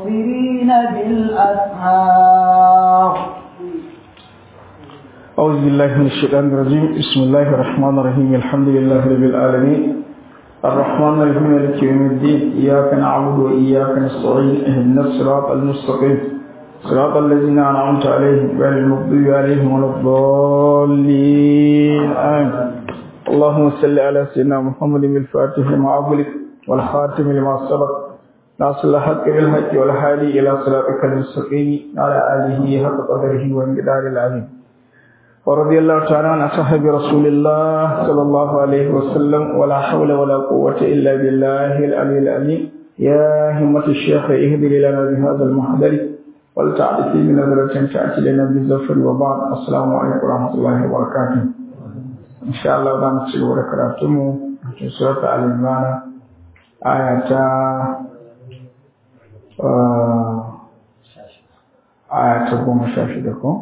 والمستغفرين بالأسحار أعوذ بالله من الشيطان الرجيم بسم الله الرحمن الرحيم الحمد لله رب العالمين الرحمن الرحيم مالك يوم الدين إياك نعبد وإياك نستعين اهدنا الصراط المستقيم صراط الذين أنعمت عليهم غير المغضوب عليهم ولا الضالين آمين اللهم صل على سيدنا محمد الفاتح لما أغلق والخاتم لما سبق ناصر الحق بالحق والهادي إلى صراطك المستقيم على آله حق قدره ومقدار العظيم ورضي الله تعالى عن أصحاب رسول الله صلى الله عليه وسلم ولا حول ولا قوة إلا بالله العلي العظيم يا همة الشيخ اهدر لنا بهذا المحضر ولتعطي من نظرة تأتي لنا بالزفر وبعد السلام عليكم ورحمة الله وبركاته إن شاء الله دام تسير وركراتمو في سورة الإيمان آية آية قوم شاشدكم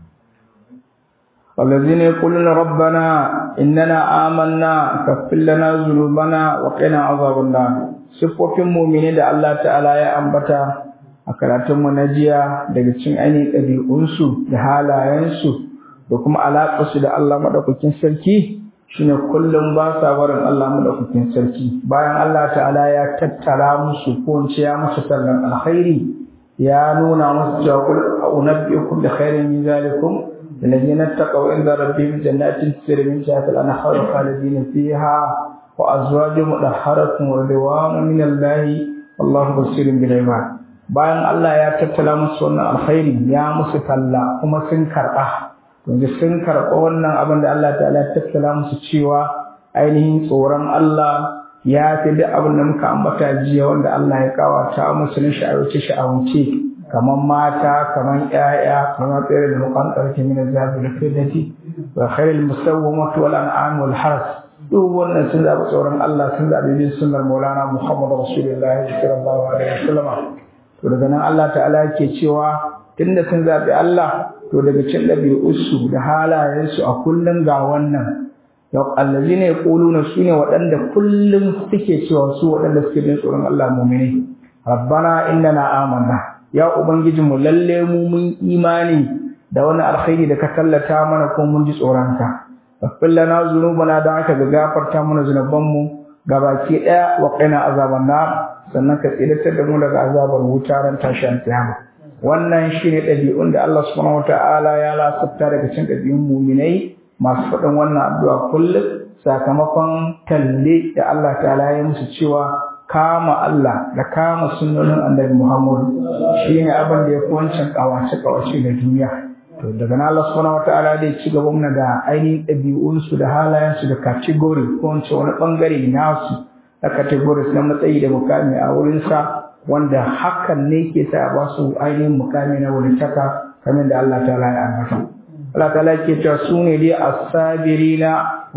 والذين يقولون ربنا إننا آمنا كفر لنا ذنوبنا وقنا عذاب النار siffofin mumini da Allah ta'ala ya ambata a karatunmu na jiya daga cikin ainihin ɗabi'unsu da halayensu da kuma alaƙarsu da Allah maɗaukakin sarki shine kullum ba sa barin Allah maɗaukakin sarki bayan Allah ta'ala ya tattara musu ko ya musu tallan alkhairi ya nuna musu cewa kul unabbiukum bi khairin min zalikum الذين اتقوا عند ربهم جنات تجري من تحتها الانهار خالدين فيها وازواج مطهرة ورضوان من الله والله بصير بالعباد bayan Allah ya tattala musu wannan alkhairi ya musu talla kuma sun karɓa yanzu sun karɓa wannan abin da Allah ta'ala ya tattala musu cewa ainihin tsoron Allah ya fi duk abin da muka ambata jiya wanda Allah ya kawata musu na sha'awace sha'awace kamar mata kamar ƴaƴa kamar tsere da mukan ƙarfi min zabi da fidati wa khairul musawwamati wal an'am wal haras duk wannan sun zaɓi tsoron Allah sun zaɓi bin sunnar Maulana Muhammad Rasulullah sallallahu alaihi wasallam to daga nan Allah ta'ala yake cewa tunda sun zaɓi Allah to daga cin ɗabi'unsu da halayensu a kullum ga wannan yau allazina yaquluna sune waɗanda kullum suke cewa su waɗanda suke bin tsoron Allah mu'mini rabbana innana amanna ya ubangijinmu lalle mu mun imani da wani alkhairi da ka tallata mana ko mun ji tsoronka faffin lana zunubana da aka ga gafarta mana zunubanmu gabaki daya wa qina azaban nar sannan ka tsidatar da mu daga azabar wuta ran tashin kiyama wannan shine dabi'un da Allah subhanahu wataala ya lasafta daga cikin dabi'un mu'minai masu faɗin wannan addu'a kullum sakamakon talle da Allah ta'ala ya musu cewa kama Allah da kama sunnonin annabi Muhammad shi ne abin da ya fi wancan kawace kawace da duniya to daga nan Allah subhanahu wataala zai ci gaba mana da ainihin ɗabi'unsu da halayensu da category ko wance wani bangare nasu na categories na matsayi da mukami a wurinsa wanda hakan ne ke sa ba su ainihin mukami na wuritaka kamar da Allah ta'ala ya ambata Allah ta'ala ke cewa su ne dai as-sabirina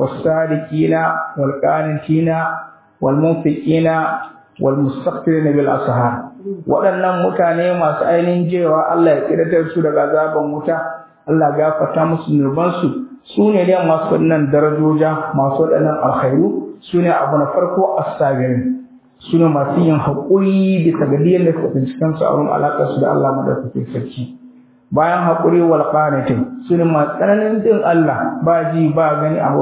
was-sadiqina wal-qanitina walmunfiqina walmustaghfirina bil ashar waɗannan mutane masu ainihin jewa Allah ya kiratar su daga azaban wuta Allah gafarta musu nurban su su ne dai masu wannan darajoja masu waɗannan alkhairu su ne abu na farko as-sabirin su ne masu yin haƙuri bisa ga diyan da suka tsinci kansu a wurin alaƙar su da Allah madaukakin sarki bayan haƙuri wal qanitin su ne masu tsananin din Allah ba ji ba gani a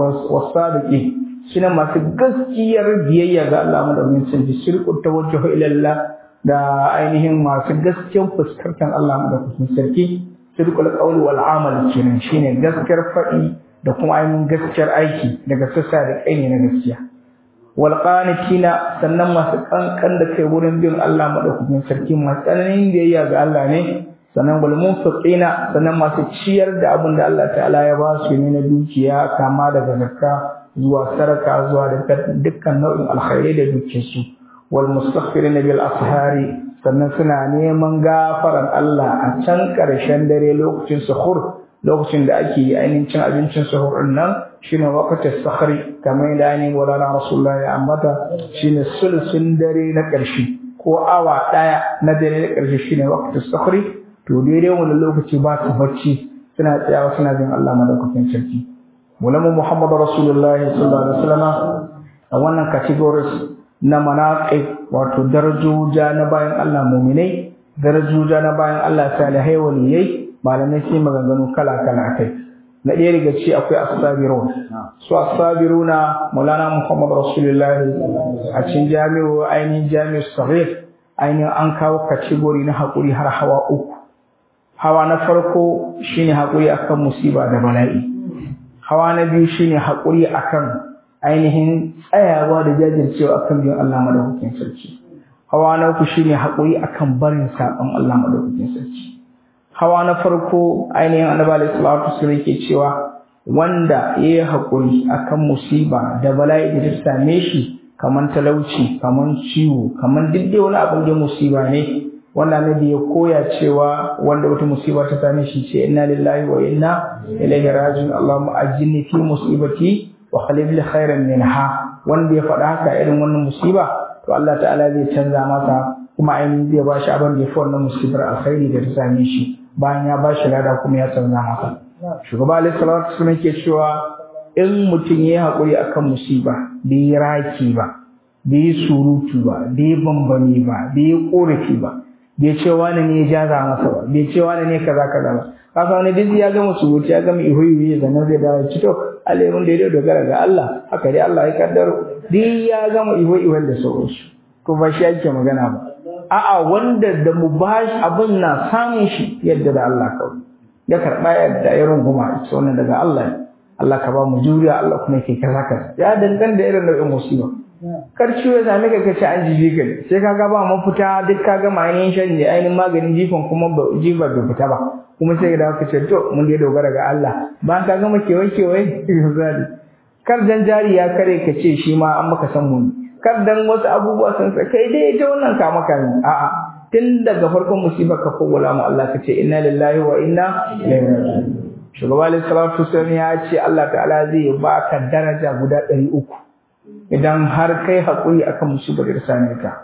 wasu suna masu gaskiyar biyayya ga Allah madaukakin sarki shirku tawajjuhu ila Allah da ainihin masu gaskiyar fuskantar Allah madaukakin sarki shirkul qawli wal amal kenan shine gaskiyar faɗi da kuma ainihin gaskiyar aiki daga sassa da kai ne na gaskiya wal qanitina sannan masu kankan da kai wurin bin Allah madaukakin sarki masu tsananin biyayya ga Allah ne sannan wal munfiqina sannan masu ciyar da abin da Allah ta'ala ya ba su ne na dukiya kama daga zakka zuwa saraka zuwa da dukkan nau'in alkhairai da duke su wal mustaghfirin bil ashari sannan suna neman gafaran Allah a can karshen dare lokacin suhur lokacin da ake yi ainihin cin abincin suhur din nan shine waqtus sahri kamar da ainihin wala rasulullah ya ambata shine sulsun dare na karshe ko awa daya na dare na karshe shine waqtus sahri to daidai wannan lokaci ba su bacci suna tsayawa suna jin Allah madaukakin sarki Mulamu Muhammadu Rasulullahi sallallahu alaihi wasallam a wannan categories na manaƙi wato darajoja na bayan Allah muminai darajoja na bayan Allah salihai waliyai malamai sai maganganu kala kala akai na ɗaya daga ci akwai asabirun su asabiruna maulana muhammad rasulullahi a cikin jami'o ainihin jami'ar sahih ainihin an kawo kategori na haƙuri har hawa uku hawa na farko shine haƙuri akan musiba da bala'i hawa na biyu shine haƙuri akan ainihin tsayawa da jajircewa akan bin Allah madaukakin sarki hawa na uku shine haƙuri akan barin saƙon Allah madaukakin sarki hawa na farko ainihin annabi alaihi salatu wasallam yake cewa wanda yayi haƙuri akan musiba da bala'i da ta same shi kaman talauci kaman ciwo kaman duk dai wani abin da musiba ne wanda annabi ya koya cewa wanda wata musiba ta same shi ce inna lillahi wa inna ilaihi raji'un allahumma ajinni fi musibati wa khalif li khairan minha wanda ya faɗa haka irin wannan musiba to Allah ta'ala zai canza masa kuma ainihin zai ba shi abin da ya fi wannan musibar alkhairi da ta same shi bayan ya ba shi lada kuma ya canza masa shugaba alaihi salatu wasallam ke cewa in mutum ya yi haƙuri akan musiba bai yi raki ba bai yi surutu ba bai yi bambami ba bai yi ƙorafi ba bai ce wani ne ya jaza masa ba bai ce wani ne kaza kaza ba kasa wani duk ya gama surutu ya gama ihu ihu sannan zai dawo ci to alimin da ya dogara ga Allah haka dai Allah ya kaddaro duk ya gama ihu ihu da sauransu to ba shi ake magana ba a'a wanda da mu ba abin na samun shi yadda da Allah kawai ya karɓa yadda ya runguma ita wannan daga Allah ne Allah ka ba mu juriya Allah kuma yake kaza kaza ya danganta da irin nau'in musiba kar ciwo ya same ka kace an jiji ka sai ka ga ba mafita duk ka ga ainihin shan da ainihin maganin jifan kuma ba jifa bai fita ba kuma sai da ka ce to mun dai dogara ga Allah ba ka gama kewaye kewaye misali kar dan jari ya kare ka ce shi ma an maka san mun kar dan wasu abubuwa sun sa kai dai ita wannan ka maka ne a'a tun daga farkon musibar ka kowala mu Allah ka ce inna lillahi wa inna ilaihi raji'un shugaba alaihi salatu wasallam ya ce Allah ta'ala zai baka daraja guda ɗari uku idan har kai haƙuri akan musibar da same ka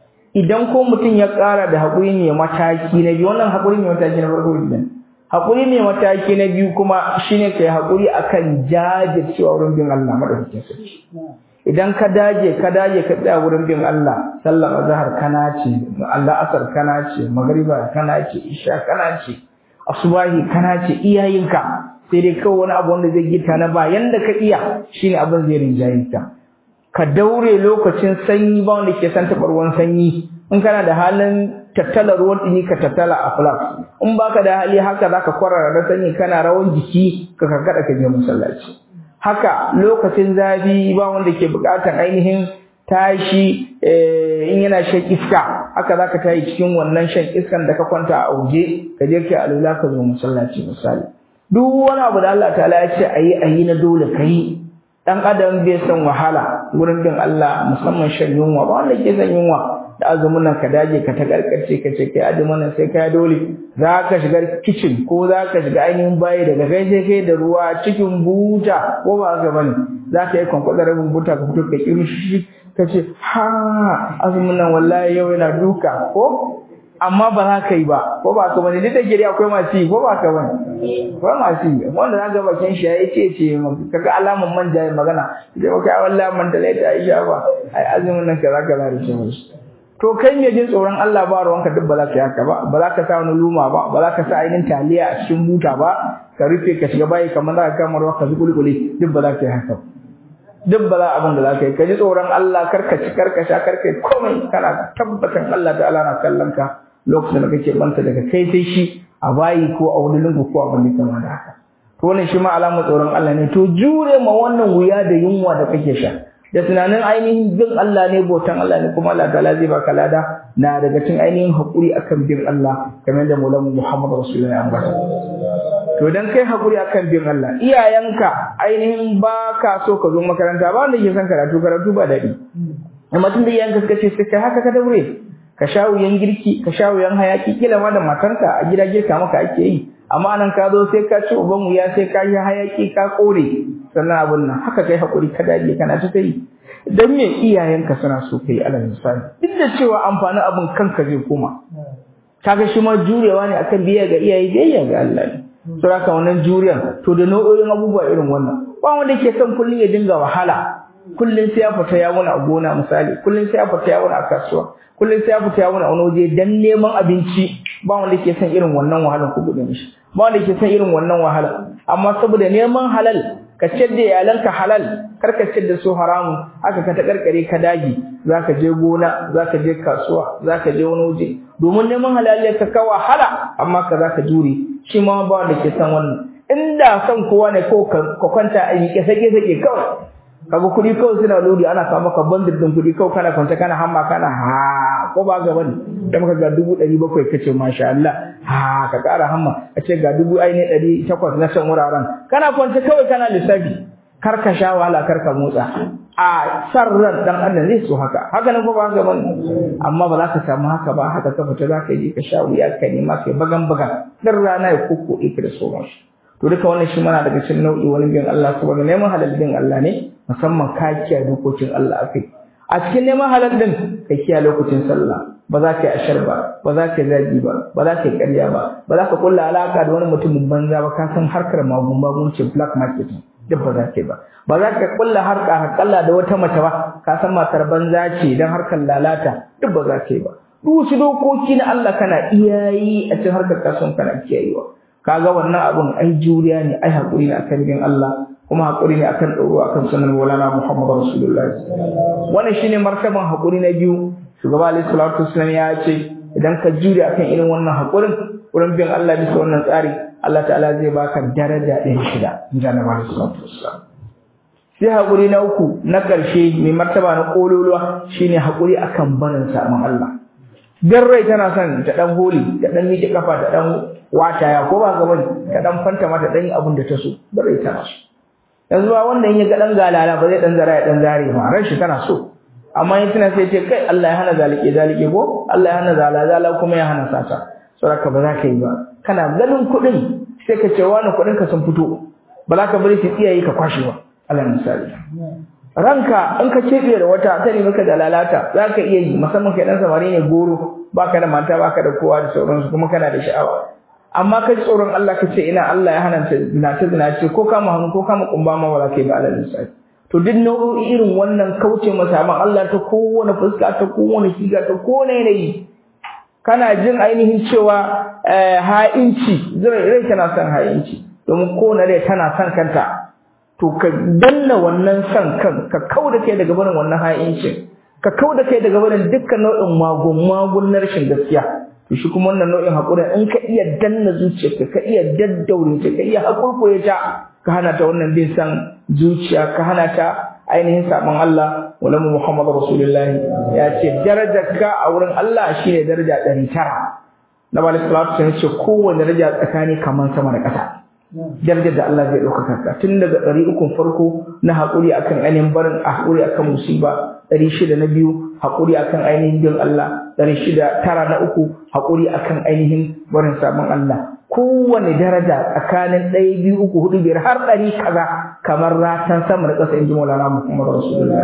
idan ko mutum ya ƙara da haƙuri ne mataki na biyu wannan haƙuri ne mataki na farko idan haƙuri ne mataki na biyu kuma shine kai haƙuri akan jajircewa wurin bin Allah madaukakin sarki idan ka dage ka dage ka tsaya wurin bin Allah sallar azhar kana ce Allah asar kana ce magriba kana ce isha kana ce asubahi kana ce iyayenka sai dai kawai wani abu wanda zai gita na ba yanda ka iya shine abin zai rinjaye ka ka daure lokacin sanyi ba wanda ke san taɓa ruwan sanyi in kana da halin tattala ruwan ɗumi ka tattala a flask in baka da hali haka zaka kwarara da sanyi kana rawan jiki ka karkada ka je masallaci haka lokacin zafi ba wanda ke buƙatar ainihin tashi in yana shan iska haka zaka tayi cikin wannan shan iskan da ka kwanta a waje ka je kai alula ka zo masallaci misali duk wani abu da Allah ta'ala ya ce ayi ayi na dole kai dan adam bai san wahala wurin bin Allah musamman shan yunwa ba wanda ke san yunwa da azumin nan ka dage ka ta karkarce ka ce kai azumin nan sai kai dole za ka shiga kitchen ko za ka shiga ainihin bayi daga kai sai kai da ruwa cikin buta ko ba haka bane za ka yi kwankwadar rabin buta ka fito ka kirshi ka ce ha azumin nan wallahi yau yana duka ko amma ba za ka yi ba ko ba ka bane duk da gari akwai masu yi ko ba ka bane akwai masu yi wanda za ga bakin shi ya ce ce kaga alaman manja ya magana sai ba kai wallahi man da laita Aisha ba ai azumin nan kaza kaza da shi musu to kai me jin tsoron Allah ba ruwanka duk ba za ka yi haka ba ba za ka sa wani luma ba ba za ka sa ainihin taliya a cikin buta ba ka rufe ka shiga bayi kamar za ka kama ruwa ka zuƙuli ƙuli duk ba za ka yi haka duk ba za abin da za ka yi ka ji tsoron Allah karka ci karka sha karka yi komai kana tabbatar Allah ta'ala na kallon ka lokacin da kake banta daga kai sai shi a bayi ko a wani lungu ko a wani kama da haka to wannan shi ma alamar tsoron Allah ne to jure ma wannan wuya da yunwa da kake sha da tunanin ainihin bin Allah ne bautan Allah ne kuma Allah ta'ala zai baka lada na daga cikin ainihin hakuri akan bin Allah kamar da Maulana Muhammad Rasulullahi ya ambata to dan kai hakuri akan bin Allah iyayenka ainihin ba ka so ka zo makaranta ba wanda ke son karatu karatu ba daɗi amma tun da iyayenka suka ce sai haka ka daure ka sha wuyan girki ka sha wuyan hayaki kila ma da matanka a gida girka maka ake yi amma nan ka zo sai ka ci uban wuya sai ka yi hayaki ka kore sannan abun nan haka kai hakuri ka dage kana ta yi dan me iyayenka suna so kai alal misali duk da cewa amfanin abun kanka zai koma kaga shi ma jurewa ne akan biya ga iyaye biyayya ga Allah ne saboda wannan juriyan to da nau'o'in abubuwa irin wannan ba wanda ke son kullun ya dinga wahala kullun sai ya fita ya wuna a gona misali kullun sai ya fita ya wuna a kasuwa kullun sai ya fita ya wuna a wani waje dan neman abinci ba wanda ke son irin wannan wahalar ku gudun shi ba wanda ke son irin wannan wahala amma saboda neman halal ka ciyar da iyalanka halal kar ka ciyar da su haramun haka ka ta karkare ka daji zaka je gona zaka je kasuwa zaka je wani waje domin neman halal ka ka wahala amma ka zaka jure shi ma ba wanda ke son wannan inda son kowa ne ko ka kwanta a yi sake sake kawai kaga kuɗi kawai suna lodi ana kawo maka bandar din kuɗi kawai kana kwanta kana hamma kana ha ko ba ga bane da maka ga dubu ɗari bakwai kace masha Allah ha ka ƙara hamma a ce ga dubu ai ne ɗari takwas na can wuraren kana kwanta kawai kana lissafi kar ka sha wahala kar ka motsa a san ran dan adam zai so haka haka nan ko ba haka bane amma ba za ka samu haka ba haka ka fita za ka je ka sha wuya ka nema kai bagan bagan dan rana ya kokkoɗe ka da sauransu to duka wannan shi mana daga cikin nau'i wani bin Allah saboda neman halal bin Allah ne musamman ka kiyaye dokokin Allah akai a cikin neman halal din ka kiyaye lokacin sallah ba za ka yi ashar ba ba za ka yi zagi ba ba za ka yi ƙarya ba ba za ka kulla alaka da wani mutumin banza ba ka san harkar magun magun ce black market duk ba za ka yi ba ba za ka kulla harka hakalla da wata mace ba ka san matar banza ce dan harkar lalata duk ba za ka yi ba duk wasu dokoki na Allah kana iyayi a cikin harkar kasuwan kana kiyayewa kaga wannan abun ai juriya ne ai hakuri ne akan bin Allah kuma hakuri ne akan ɗoro akan sunan Maulana Muhammad Rasulullah wannan shine martaban hakuri na biyu shugaba alaihi salatu wasallam ya ce idan ka jure akan irin wannan hakurin wurin bin Allah bisa wannan tsari Allah ta'ala zai baka daraja ɗin shida in ji Annabi alaihi salatu wasallam sai hakuri na uku na ƙarshe mai martaba na kololuwa shine hakuri akan barin samun Allah dan rai tana son ta dan holi ta dan miƙe kafa ta dan wata ya ko ba ga bane ta dan fanta mata dan abin da ta so dan rai tana so yanzu ba wannan ya ga dan galala ba zai dan zara ya dan zare ma ran shi tana so amma in tana sai ce kai Allah ya hana zalike zalike ko Allah ya hana zala zala kuma ya hana sata saboda ba za ka yi ba kana ganin kuɗin sai ka ce wani kuɗin ka sun fito ba za ka bari su iyaye ka kwashe ba Allah misali ranka in ka kebe da wata ta ne maka da lalata za ka iya yi musamman kai dan samari ne goro baka da mata baka da kowa da sauransu kuma kana da sha'awa amma kai tsoron Allah ka ce ina Allah ya hana ta zinace zinace ko kama hannu ko kama kumba ma wala kai ba Allah misali to duk nau'o'i irin wannan kauce masa amma Allah ta kowane fuska ta kowane shiga ta kowane yanayi kana jin ainihin cewa ha'inci rai tana son ha'inci domin kowane rai tana son kanta to ka danna wannan son kan ka kauda kai daga barin wannan ha'incin ka kauda kai daga barin dukkan nau'in magun magun na rashin gaskiya to shi kuma wannan nau'in haƙuri in ka iya danna zuciyarka ka iya daddaure ta ka iya haƙurƙure ta ka hana ta wannan bin san zuciya ka hana ta ainihin sabon Allah walamu Muhammad Rasulullahi ya ce darajarka a wurin Allah shine daraja ɗari tara na bala salatu sun ce kowane daraja tsakani kamar sama da ƙasa darajar da Allah zai ɗaukaka ka tun daga ɗari ukun farko na haƙuri akan ainihin barin haƙuri akan musiba ɗari shida na biyu haƙuri akan ainihin bin Allah ɗari shida tara na uku haƙuri akan ainihin barin sabon Allah kowane daraja tsakanin ɗaya biyu uku hudu biyar har ɗari kaza kamar ratan sama da ƙasa in ji Maulana Muhammad Rasulullah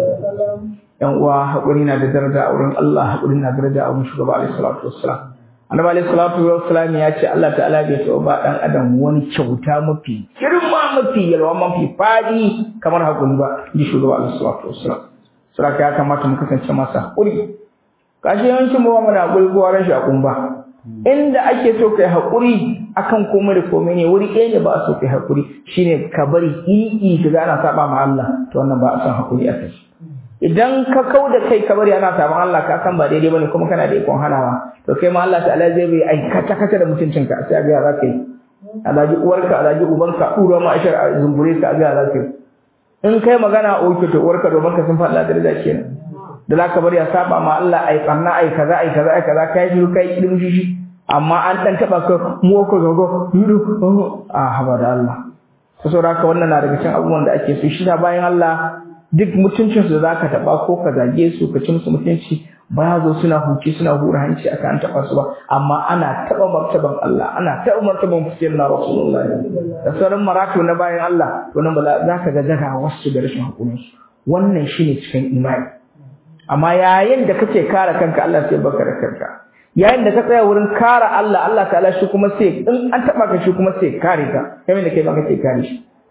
yan uwa haƙuri na da daraja a wurin Allah haƙuri na da daraja a wurin shugaba alaihi salatu wassalam annabi alaihi salatu wassalam ya ce Allah ta'ala bai taɓa ba ɗan adam wani kyauta mafi girma mafi yalwa mafi faɗi kamar haƙuri ba in ji shugaba alaihi salatu wassalam saboda ya kamata mu kasance masu haƙuri kashi yawancin mu ba mu da haƙuri ko rashin haƙuri ba inda ake so kai haƙuri akan komai da komai ne wuri ɗaya ne ba a so kai haƙuri shine ka bari ƙiƙi ka ga ana saba ma Allah to wannan ba a son haƙuri a kai idan ka kau da kai ka bari ana saban Allah ka san ba daidai bane kuma kana da ikon hanawa to kai ma Allah ta'ala zai bai ai kata kata da mutuncinka sai ga za ka yi alaji uwarka alaji ubanka ɗura ma ashar a zumbure ka ga za ka yi in kai magana oke to uwarka domin ka sun faɗa daraja kenan da za ka bari a saba ma Allah ai ɓanna ai kaza ai kaza ai kaza kai shiru kai ilimi shi amma an dan taba ka mu ko gogo yudu a haba da Allah to saboda haka wannan na daga cikin abubuwan da ake so shi da bayan Allah duk mutuncin su da zaka taba ko ka zage su ka ci musu mutunci ba zo suna huci suna hura hanci akan an taba su ba amma ana taba martaban Allah ana taba martaban fuskiyar na Rasulullahi da sauran maratu na bayan Allah to nan ba za ka ga daga wasu da rashin hakurin su wannan shine cikin imani amma yayin da kake kare kanka Allah sai baka da kanka yayin da ka tsaya wurin kare Allah Allah ta'ala shi kuma sai in an taba ka shi kuma sai kare ka kamar da kai ba kake kare shi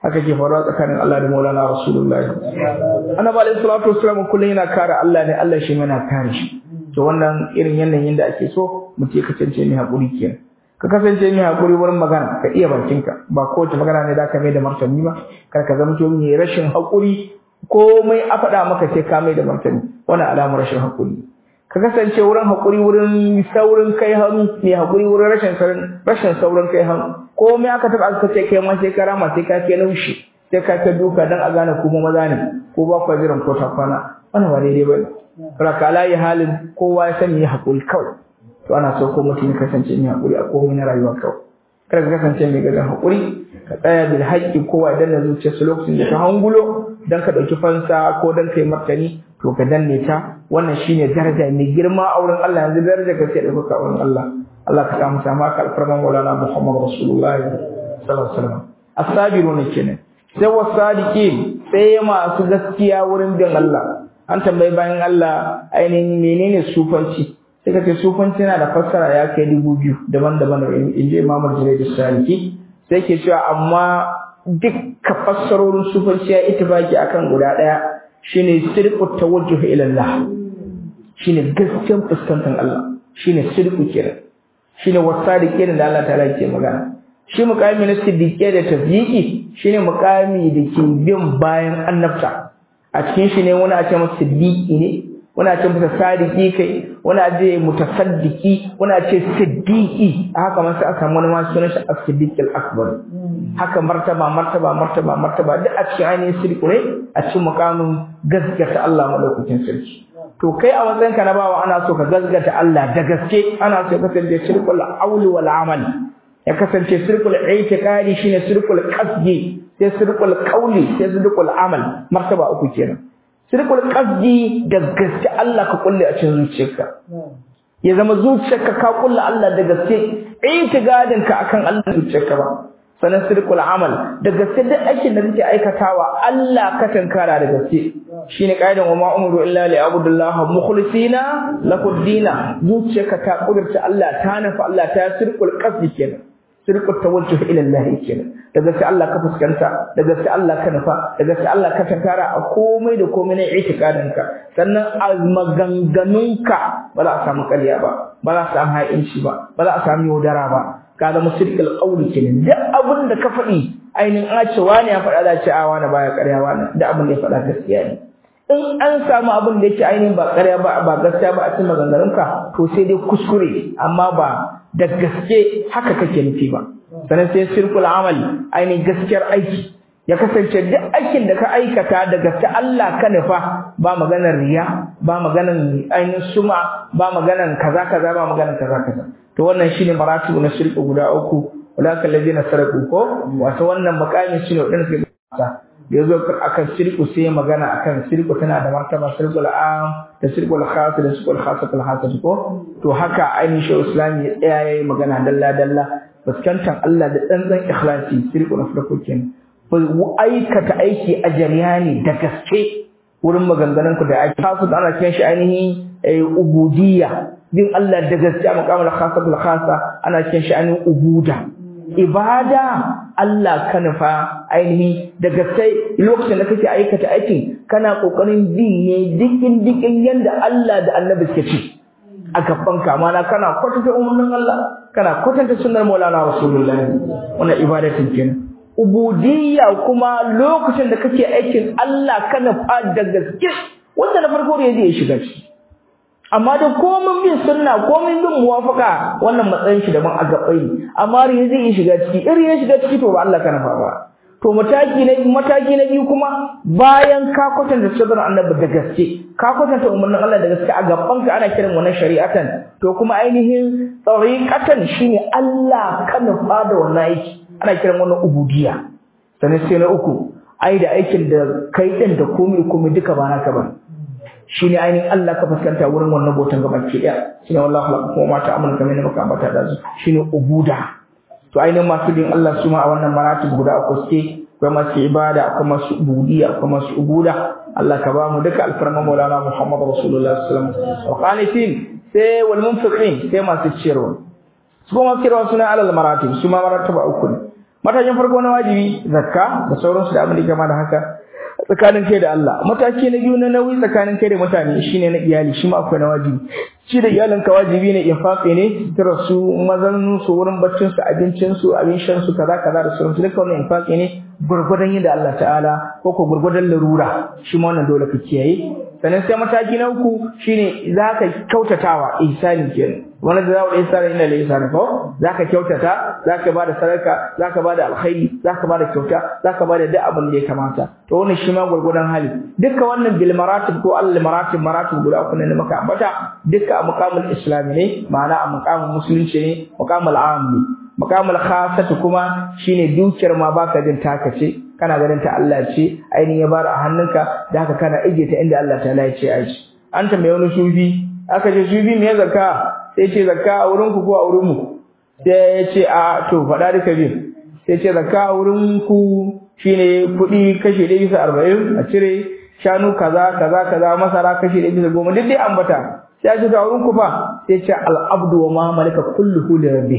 haka ke faruwa tsakanin Allah da Maulana Rasulullahi annabi alaihi salatu wassalam kullun yana kare Allah ne Allah shi yana kare shi to wannan irin yanayin da ake so mutum ka kasance mai hakuri kenan ka kasance mai hakuri wurin magana ka iya bakinka ba kowace magana ne da ka mai da martani ba kar ka zama to mai rashin hakuri komai a faɗa maka sai ka mai da martani wannan alamar rashin hakuri ka kasance wurin hakuri wurin saurin kai hannu mai hakuri wurin rashin saurin rashin saurin kai hannu komai aka taba aka ce kai ma sai ka rama sai ka kai laushi sai ka kai duka dan a gane kuma maza ne ko ba ku jiran ko ta kwana wannan ba daidai bane raka layi halin kowa ya sani ya hakuri kawai to ana so ko mutum ya kasance mai hakuri a komai na rayuwa kawai kada ka kasance mai gagan hakuri ka tsaya bil haqqi kowa idan na zuciyarsa lokacin da ka hangulo dan ka dauki fansa ko dan kai martani to ka danne ta wannan shine daraja mai girma a wurin Allah yanzu daraja ka sai dauka a wurin Allah Allah ka samu sama ka alfarman Maulana Muhammad Rasulullahi sallallahu alaihi wasallam as-sabiruna kenan sai wasadiqin sai masu gaskiya wurin bin Allah an tambayi bayan Allah ainihin menene sufanci sai ka ce sufanci yana da fassara ya kai dubu biyu daban-daban in je Imam Junaid Saliki sai ke cewa amma dukka fassarorin sufanci ya ittifaki akan guda daya shine sirqut tawajjuh ila Allah shine gaskiyar fuskantar Allah shine sirqu kenan shine wasadiqin da Allah ta'ala yake magana shi muqami na siddiqi da tafyiqi shine muqami da ke bin bayan annabta a cikin shi ne wani a ce masa siddiqi ne wani a ce masa sadiqi kai wani a ce mutasaddiqi wani a ce siddiqi haka man sai aka samu wani ma sunan shi as-siddiq al-akbar haka martaba martaba martaba martaba duk a cikin ainihin siddiqu ne a cikin muqamin gaskata Allah madaukakin sarki to kai a matsayin ka na bawa ana so ka gaskata Allah da gaske ana so ka kasance shirkul auli wal amal ya kasance shirkul i'tiqadi shine shirkul qasdi sai shirkul qawli sai shirkul amal martaba uku kenan shirkul qasdi da gaske Allah ka kulle a cikin zuciyarka ya zama zuciyarka ka kulle Allah da gaske i'tiqadin ka akan Allah zuciyarka ba sanan sirkul amal da gaske duk aikin da kake aikatawa Allah ka tankara da gaske shine kaidan wa ma umru illa li abudullahi mukhlisina lahu dina zuciyarka ta kudurta Allah ta nafa Allah ta sirkul qasdi kenan sirkul tawajjuh ila Allah kenan da gaske Allah ka fuskanta da gaske Allah ka nafa da gaske Allah ka tankara a komai da komai na itikadinka sannan a maganganunka ba za a samu ƙarya ba ba za a samu ha'inci ba ba za a samu yaudara ba ka zama sirkul qawli kenan duk abin da ka faɗi ainihin a ce wani ya faɗa da ce a wani baya ƙarya wani da abin da ya faɗa gaskiya ne in an samu abin da yake ainihin ba ƙarya ba ba gaskiya ba a cikin maganganunka to sai dai kuskure amma ba da gaske haka kake nufi ba sannan sai sirkul amali ainihin gaskiyar aiki ya kasance duk aikin da ka aikata da gaske Allah ka nufa ba maganar riya ba maganar ainihin suma ba maganar kaza kaza ba maganar kaza kaza to wannan shine maratibu na shirku guda uku ulaka allazina saraku ko wato wannan makamin shine wadanda suke da yazo akan shirku sai magana akan shirku tana da martaba shirkul am da shirkul khas da shirkul khasatul hasad ko to haka ainihin shi islami ya tsaya yayi magana dalla dalla fuskantar Allah da tsantsan ikhlasi shirku na farko kenan aikata aiki a jariyani da gaske wurin maganganun ku da ake kasu da ana kiran shi ainihin ubudiyya bin Allah da gaske a makamar khasatul khasa ana kiran shi ainihin ubuda ibada Allah ka nufa ainihi da gaske lokacin da kake aikata aikin kana kokarin bi ne dikin dikin yanda Allah da Annabi suke ci a gaban ka mana kana kwatanta umarnin Allah kana kwatanta sunnar Maulana Rasulullahi wannan ibadatin kenan ubudiyya kuma lokacin da kake aikin Allah kana fa da gaske wanda na farko ne zai shiga ciki amma da komai bin sunna komai bin muwafaka wannan matsayin shi daban a gabai ne amma riya zai shiga ciki iri ya shiga ciki to ba Allah kana fa ba to mataki na mataki na biyu kuma bayan ka kwatanta sabon annabi da gaske ka kwatanta umarnin Allah da gaske a gaban ka ana kiran wannan shari'atan to kuma ainihin tsariqatan shine Allah kana fa da wannan aiki ana kiran wannan ubudiyya sannan sai na uku ai da aikin da kai din da komai komai duka ba naka ba shine ainihin Allah ka fuskanta wurin wannan botan gaban ki daya shine wallahi la kuma mata amana kamar ne maka ambata da su shine ubuda to ainihin masu bin Allah su ma a wannan maratib guda uku suke akwai masu ibada akwai masu ubudiyya akwai masu ubuda Allah ka ba mu duka alfarma maulana Muhammad Rasulullah sallallahu alaihi wasallam wa qanitin sai wal munfiqin sai masu ciyarwa su kuma ciyarwa suna alal maratib su ma marataba uku ne matakin farko na wajibi zakka da sauransu da abin da kama da haka tsakanin kai da Allah mataki na biyu na nauyi tsakanin kai da mutane shine na iyali shi ma akwai na wajibi shi da iyalinka wajibi ne infaqi ne tira su mazan su wurin baccin su abincin su abin shan su kaza kaza da sauransu duka wannan infaqi ne gurgurdan yadda Allah ta'ala ko ko gurgurdan larura shi ma wannan dole ka kiyaye sannan sai mataki na uku shine zaka kyautatawa ihsani kenan wani da zawo ihsani inda la ihsani ko zaka kyautata zaka bada sadaka zaka bada alkhairi zaka bada kyauta zaka bada duk abin da ya kamata to wannan shi ma gurgurdan hali duka wannan bil maratib ko al maratib maratib guda uku ne maka ambata duka a muqamul islami ne ma'ana a muqamul musulunci ne muqamul ammi muqamul khassatu kuma shine dukiyar ma baka jin taka ce kana ganin ta Allah ce ainihin ya bar a hannunka da haka kana ije ta inda Allah ta ya ce aji an tambaye wani sufi aka ce sufi me zakka sai ce zakka a wurin ku ko a wurin mu sai ya ce a to faɗa duka biyu sai ce zakka a wurin ku shine kuɗi kashi ɗaya bisa arba'in a cire shanu kaza kaza kaza masara kashi ɗaya bisa goma duk dai ambata sai ya ce ta wurin ku fa sai ce al'abdu wa ma malaka kulluhu li rabbih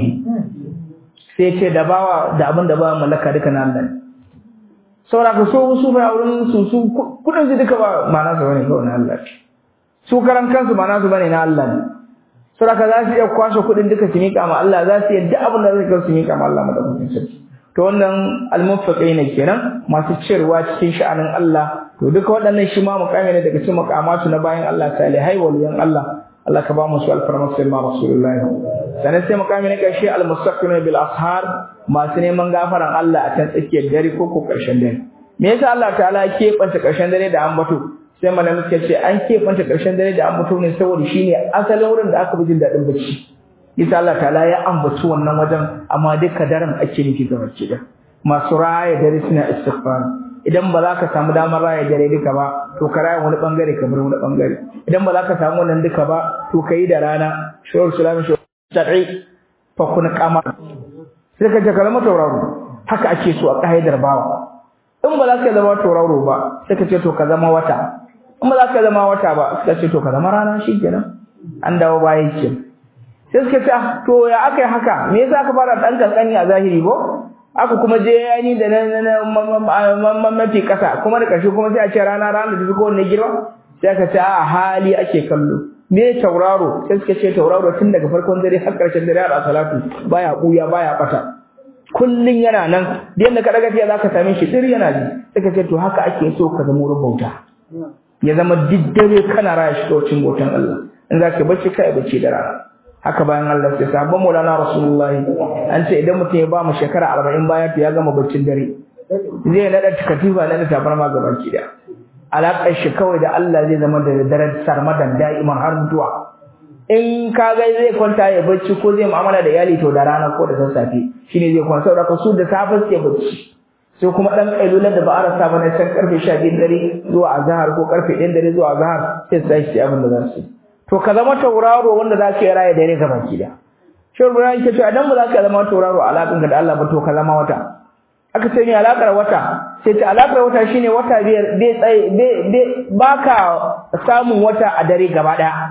sai ce da bawa da abin da bawa mallaka duka na Allah ne saboda ka so su bai wurin su su kudin su duka ba ma'ana su bane kawai na Allah su karan kansu ma'ana su bane na Allah ne saboda ka za su iya kwashe kudin duka su miƙa ma Allah za su iya duk abin da zai kai su miƙa ma Allah madaukakin sarki to wannan almufaqiina kenan masu cirwa cikin sha'anin Allah to duka waɗannan shi ma mukami ne daga cikin mukamatu na bayan Allah salihai waliyan Allah Allah ka ba mu su alfarma sai ma rasulullahi sanan sai mukami na ƙarshe almustaqim bil ashar masu neman gafaran Allah a can tsakiyar dare ko ko ƙarshen dare me yasa Allah ta'ala ya keɓanta ƙarshen dare da ambato sai malamin suka ce an keɓanta ƙarshen dare da ambato ne saboda shine asalin wurin da aka bi jin daɗin bacci yasa Allah ta'ala ya ambaci wannan wajen amma duka daren ake nufi ga bacci da masu raya dare suna istighfar idan ba za ka samu damar raya dare duka ba to ka raya wani bangare ka bar wani bangare idan ba za ka samu wannan duka ba to ka yi da rana shawar sulamin shawar shar'i fa kun kama sai ka jaka zama tauraro haka ake so a ƙa'idar bawa in ba za ka zama tauraro ba sai ka ce to ka zama wata in ba za ka zama wata ba sai ka ce to ka zama rana shikenan an dawo baya ke sai suka ce to ya aka yi haka me yasa aka fara dan kankani a zahiri ko aka kuma je yani da na mafi kasa kuma da ƙarshe kuma sai a ce rana rana da ko wanne girma sai aka ce a hali ake kallo me tauraro sai suka ce tauraro tun daga farkon dare har ƙarshen dare har salatu baya buya baya bata kullun yana nan da yanda ka daga tiya zaka same shi dir yana ji suka ce to haka ake so ka zama wurin bauta ya zama diddare kana raya shi tocin bautan Allah in zaka bacci kai bacci da rana haka bayan Allah sai sabon Maulana Rasulullah an ce idan mutum ya ba mu shekara 40 baya to ya gama baccin dare zai nada katifa nada tabarma gaba ki da alaƙar shi kawai da Allah zai zama da daren sarmadan da'iman har mutuwa in ka ga zai kwanta ya bacci ko zai mu'amala da iyali to da rana ko da sassafe shine zai kwanta saboda su da safe suke bacci sai kuma dan kailulan da ba a rasa ba na can karfe 12 dare zuwa azhar ko karfe 1 dare zuwa azhar sai sai shi abin da za su to ka zama tauraro wanda za ka yi raya dare ga baki da shehu ibrahim ke cewa idan ba za ka zama tauraro alaƙin ka da Allah ba to ka zama wata aka ce ni alaƙar wata sai ta alaƙar wata shine wata biyar bai tsaye bai baka samun wata a dare gaba ɗaya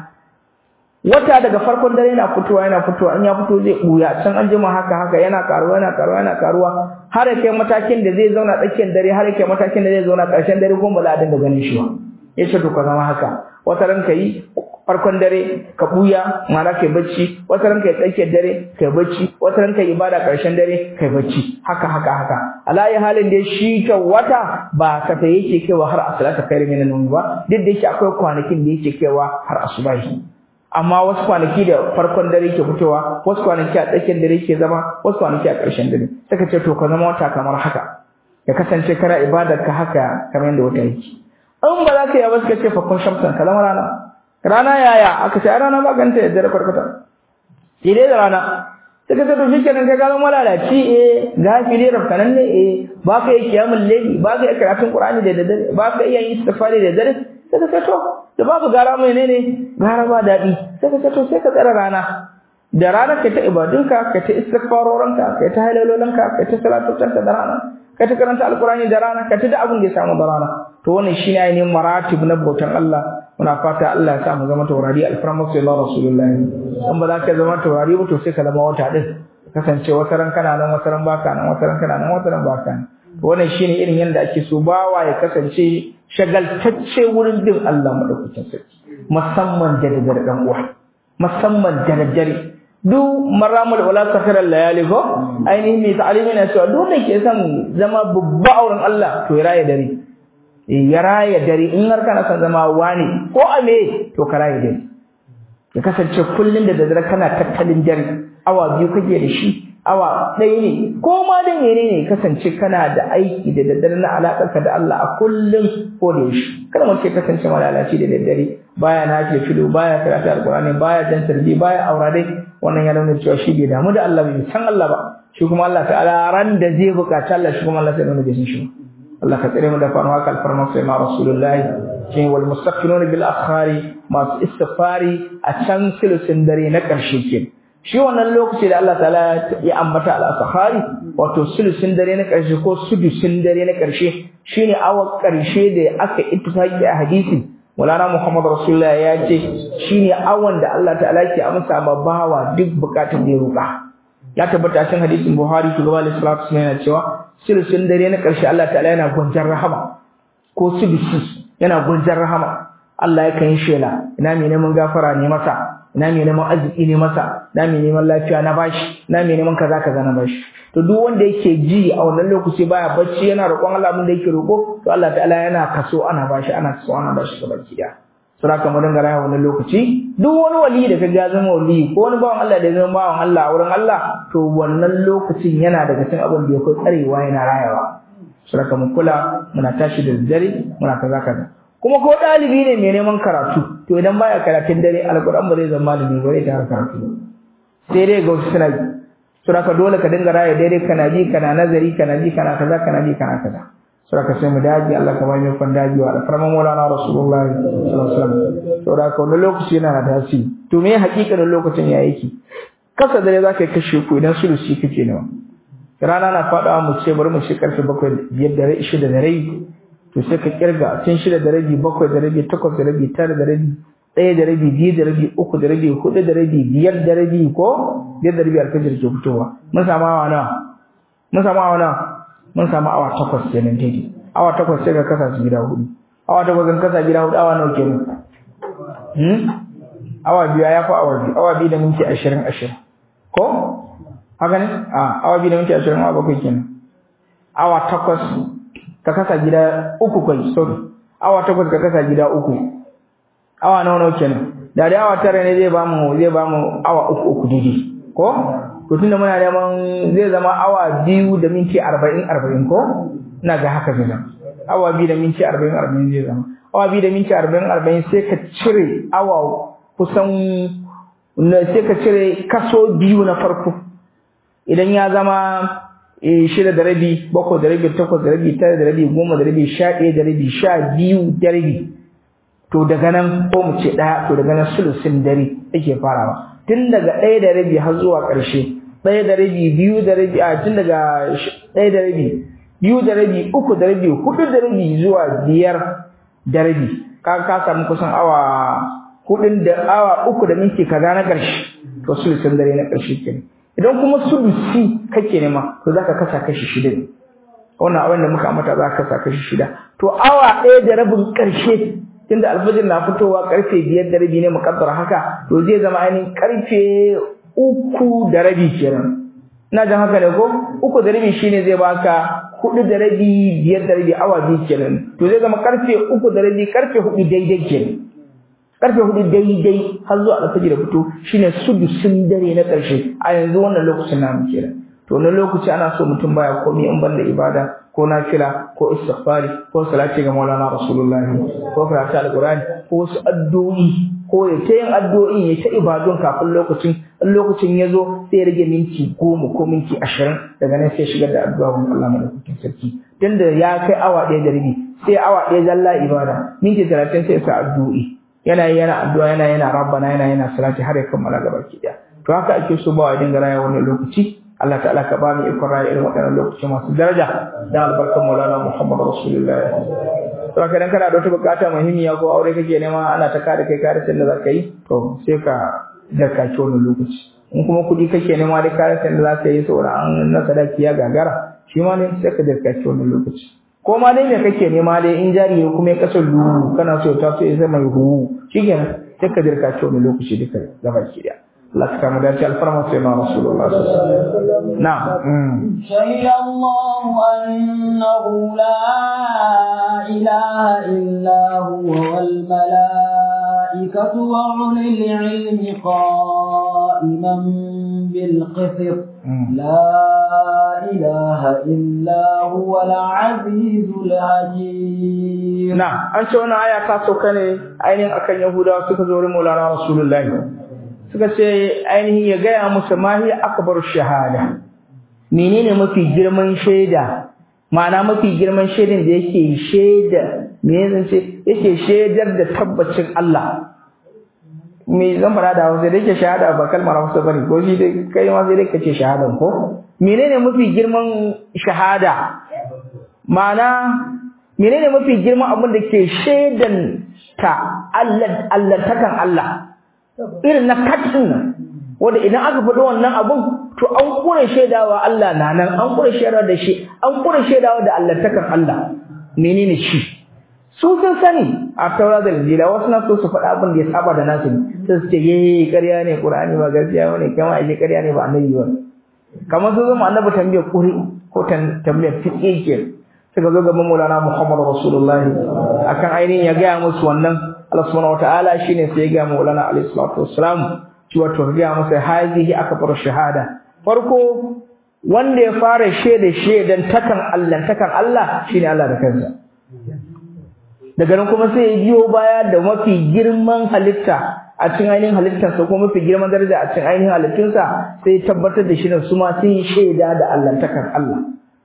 wata daga farkon dare yana fitowa yana fitowa in ya fito zai buya can an jima haka haka yana karuwa yana karuwa yana karuwa har kai matakin da zai zauna tsakiyar dare har kai matakin da zai zauna ƙarshen dare kuma ba za a dinga ganin shi ba yace to ka zama haka wata ran kai farkon dare ka buya ma'ana kai bacci wata ran kai tsakiyar dare kai bacci wata ran kai ibada ƙarshen dare kai bacci haka haka haka alayi halin da shi ka wata ba ka ta yake kaiwa har asalata kai min nan ba duk da yake akwai kwanakin da yake kaiwa har asubahi amma wasu kwanaki da farkon dare ke fitowa wasu kwanaki a tsakiyar dare ke zama wasu kwanaki a ƙarshen dare saka ce to ka zama wata kamar haka ya kasance kana ibadar ka haka kamar yadda wata yake in ba za ka yi ba suka ce fakon shamsan ka zama rana rana yaya aka ce rana ba ganta yadda da farkata sai dai da rana suka ce to shi kenan kai ka zama lalaci eh gafili rafkanan ne eh ba ka yi kiyamul layli ba ka yi karatun qur'ani da daddare ba ka iya yin istighfari da daddare sai ka ce to da babu gara mai ne ne gara ba daɗi sai ka ce to sai ka tsara rana da rana ka ta ibadunka ka ta istighfarorinka ka ta halalolinka ka ta salatocinka da rana ka ta karanta alkurani da rana ka ta da abin da ya samu da rana to wannan shine ainihin maratib na bautan Allah muna fata Allah ya sa mu zama taurari alfarma sallallahu rasulullahi in ba za ka zama taurari ba to sai ka zama wata din kasance wata ran kana nan wata ran baka nan wata ran kana nan wata ran baka nan wannan shine irin yanda ake so bawa ya kasance shagaltacce wurin bin Allah madaukakin sarki musamman da daddare dan uwa musamman da daddare duk maramul wala sakara layali ko ainihin mai ta'alimi na cewa duk da ke son zama babba auren Allah to ya raya dare ya raya dare in har kana son zama wani ko a me to ka raya dare ya kasance kullun da daddare kana tattalin dare awa biyu kake da shi awa ɗaya ne ko ma da mene ne kasance kana da aiki da daddare na alaƙarka da Allah a kullum ko da yaushe kada mu ce kasance malalaci da daddare baya nace filo baya karatu alqur'ani baya jan tarbi baya aurare wannan ya nuna cewa shi bai damu da Allah bai san Allah ba shi kuma Allah ta'ala ran da zai buƙaci Allah shi kuma Allah sai nuna bai san shi Allah ka tsare mu da faruwa kal farma sai ma rasulullahi shi wal mustaqbilun bil akhari masu istighfari a can sulusin dare na ƙarshe kenan shi wannan lokaci da Allah ta'ala ya ambata al-sakhari wato sulusin dare na ƙarshe ko sudusin dare na ƙarshe shine awa ƙarshe da aka ittifaqi a hadisi Walana Muhammad Rasulullah ya ce shine awan da Allah ta'ala ke amsa ma bawa duk bukatun da ya roƙa ya tabbata cikin hadisin Buhari shugaba sallallahu alaihi wasallam yana cewa sulusin dare na ƙarshe Allah ta'ala yana gwanjar rahama ko sudusi yana gwanjar rahama Allah yakan yi shela ina mai neman gafara ne masa ina mai neman arziki ne masa ina mai neman lafiya na bashi ina mai neman kaza kaza na bashi to duk wanda yake ji a wannan lokaci baya bacci yana roƙon Allah abin da yake roƙo to Allah ta'ala yana kaso ana bashi ana kaso ana bashi gaba ki da sura kamar dinga raya wannan lokaci duk wani wali da kaga ya zama wali ko wani bawan Allah da ya zama bawan Allah a wurin Allah to wannan lokacin yana daga cikin abin da yake tsarewa yana rayawa sura kamar kula muna tashi da dare muna kaza kaza kuma ko ɗalibi ne mai neman karatu to idan baya karatun dare alƙur'an ba zai zama malami ba zai ta karatu sai dai ga wasu suna yi sura ka dole ka dinga raya daidai kana ji kana nazari kana ji kana kaza kana ji kana kaza sura ka sai mu daji Allah ka bani kwan daji wa alfarman maulana rasulullahi sallallahu alaihi wasallam sura ka wannan lokaci yana da tasiri to me hakikanin lokacin ya yake kasa dare zaka yi kashe ku idan sulusi kake nawa rana na faɗawa mu ce bari mu shi karfe bakwai biyar da rai shida da rai to sai ka kirga tun shida da rabi bakwai da rabi takwas da rabi tara da rabi ɗaya da rabi biyu da rabi uku da rabi hudu da rabi biyar da rabi ko biyar da rabi alfajir ke fitowa mun samu awa nawa mun samu awa nawa mun samu awa takwas kenan daidai awa takwas sai ka kasa su gida hudu awa takwas kan kasa gida hudu awa nawa kenan hmm awa biyu ya fi awa biyu awa biyu da minti ashirin ashirin ko haka ne a awa biyu da minti ashirin awa bakwai kenan awa takwas ka kasa gida uku kai sorry awa takwas ka kasa gida uku awa nawa nawa kenan da dai awa tara ne zai bamu zai bamu awa uku uku daidai ko to tunda muna neman zai zama awa biyu da minti arba'in arba'in ko ina ga haka zai zama awa biyu da minti arba'in arba'in zai zama awa biyu da minti arba'in arba'in sai ka cire awa kusan sai ka cire kaso biyu na farko idan ya zama shida da rabi bakwai da rabi takwas da rabi tara da rabi goma da rabi sha ɗaya da rabi sha biyu da rabi to daga nan ko mu ce ɗaya to daga nan sulusin dare yake farawa tun daga ɗaya da rabi har zuwa ƙarshe ɗaya da rabi biyu da rabi a tun daga ɗaya da rabi biyu da rabi uku da rabi hudu da rabi zuwa biyar da rabi ka ka samu kusan awa hudun da awa uku da minti kaza na ƙarshe to sulusin dare na ƙarshe kenan idan kuma sulusi kake nema to zaka kasa kashi shida ne wannan abin da muka ambata zaka kasa kashi shida to awa ɗaya da rabin ƙarshe tunda alfajir na fitowa karfe biyar da rabi ne muƙaddara haka to zai zama ainihin karfe uku da rabi kenan ina jan haka ne ko uku da rabi shine zai baka hudu da rabi biyar da rabi awa biyu kenan to zai zama karfe uku da rabi karfe hudu daidai kenan karfe hudu daidai har zuwa alfajir da fito shine sudusin dare na ƙarshe a yanzu wannan lokacin namu kenan to wannan lokaci ana so mutum baya komai in banda ibada ko nafila ko istighfari ko salati ga Maulana Rasulullahi ko karatu alqur'ani ko wasu addu'o'i ko ya ta yin addu'o'in ya ta ibadun kafin lokacin in lokacin ya zo sai ya rage minti goma ko minti ashirin daga nan sai shigar da addu'a wa Allah madaukakin sarki tunda ya kai awa ɗaya da rabi sai awa ɗaya zalla ibada minti talatin sai sa addu'o'i yana yana addu'a yana yana rabbana yana yana salati har ya kammala gaba ki daya to haka ake so ba wa dinga raya wannan lokaci Allah ta'ala ka ba mu ikon raya irin waɗannan lokaci masu daraja da albarkar Maulana Muhammad Rasulullah to haka dan kana da wata bukata muhimmiya ko aure kake nema ana ta kada kai kada da zaka yi to sai ka dirkaki wannan lokaci in kuma kuɗi kake nema da kayan da za ka yi sauran an na sadaki ya gagara shi ma ne sai ka dirkaki wannan lokaci ko ma dai me kake nema dai in jari ne kuma ya kasar duhu kana so ta so ya zama hu shikenan sai ka dirkaki wannan lokaci duka gaba ki daya Allah ta kama dace alfarma sai na Rasulullah sallallahu alaihi wasallam na'am شهد الله أنه لا إله إلا هو والملائكة وأولي العلم قائما بالقسط لا إله إلا هو العزيز الحكيم نعم أنت وانا آية كاسو كان أين أكن يهودا سكزور مولانا رسول الله suka ce ainihin ya gaya musu mahi akbar shahada menene mafi girman shaida ma'ana mafi girman shaidan da yake shaida me zan ce yake shaidar da tabbacin Allah me zan fara da Hausa da yake shahada ba kalmar Hausa bane ko shi dai kai ma sai dai kace shahadan ko menene mafi girman shahada ma'ana menene mafi girman abin da ke shaidan ta Allah Allah takan Allah irin na katin nan wanda idan aka faɗi wannan abun to an kure shaidawa Allah na nan an kure shaidawa da shi an kure shaidawa da Allah takan Allah menene shi su sun sani a taura da injila wasu na so su faɗa abin da ya saba da nasu sai su ce ye ƙarya ne qur'ani ba gaskiya bane kama ai ƙarya ne ba annabi ba kamar su zama annabi tambayar kuri ko tambayar fiqh ke suka zo gaban Maulana Muhammad Rasulullah akan ainihin ya gaya musu wannan Allah subhanahu wataala shine sai ya ga Maulana alayhi salatu wassalam cewa to ga masa hazihi akbar shahada farko wanda ya fara shede shedan takan Allah takan Allah shine Allah da kansa daga nan kuma sai ya biyo baya da mafi girman halitta a cikin ainihin halittarsa ko mafi girman daraja a cikin ainihin halittunsa sai ya tabbatar da shi su ma sun shaida da Allah takan Allah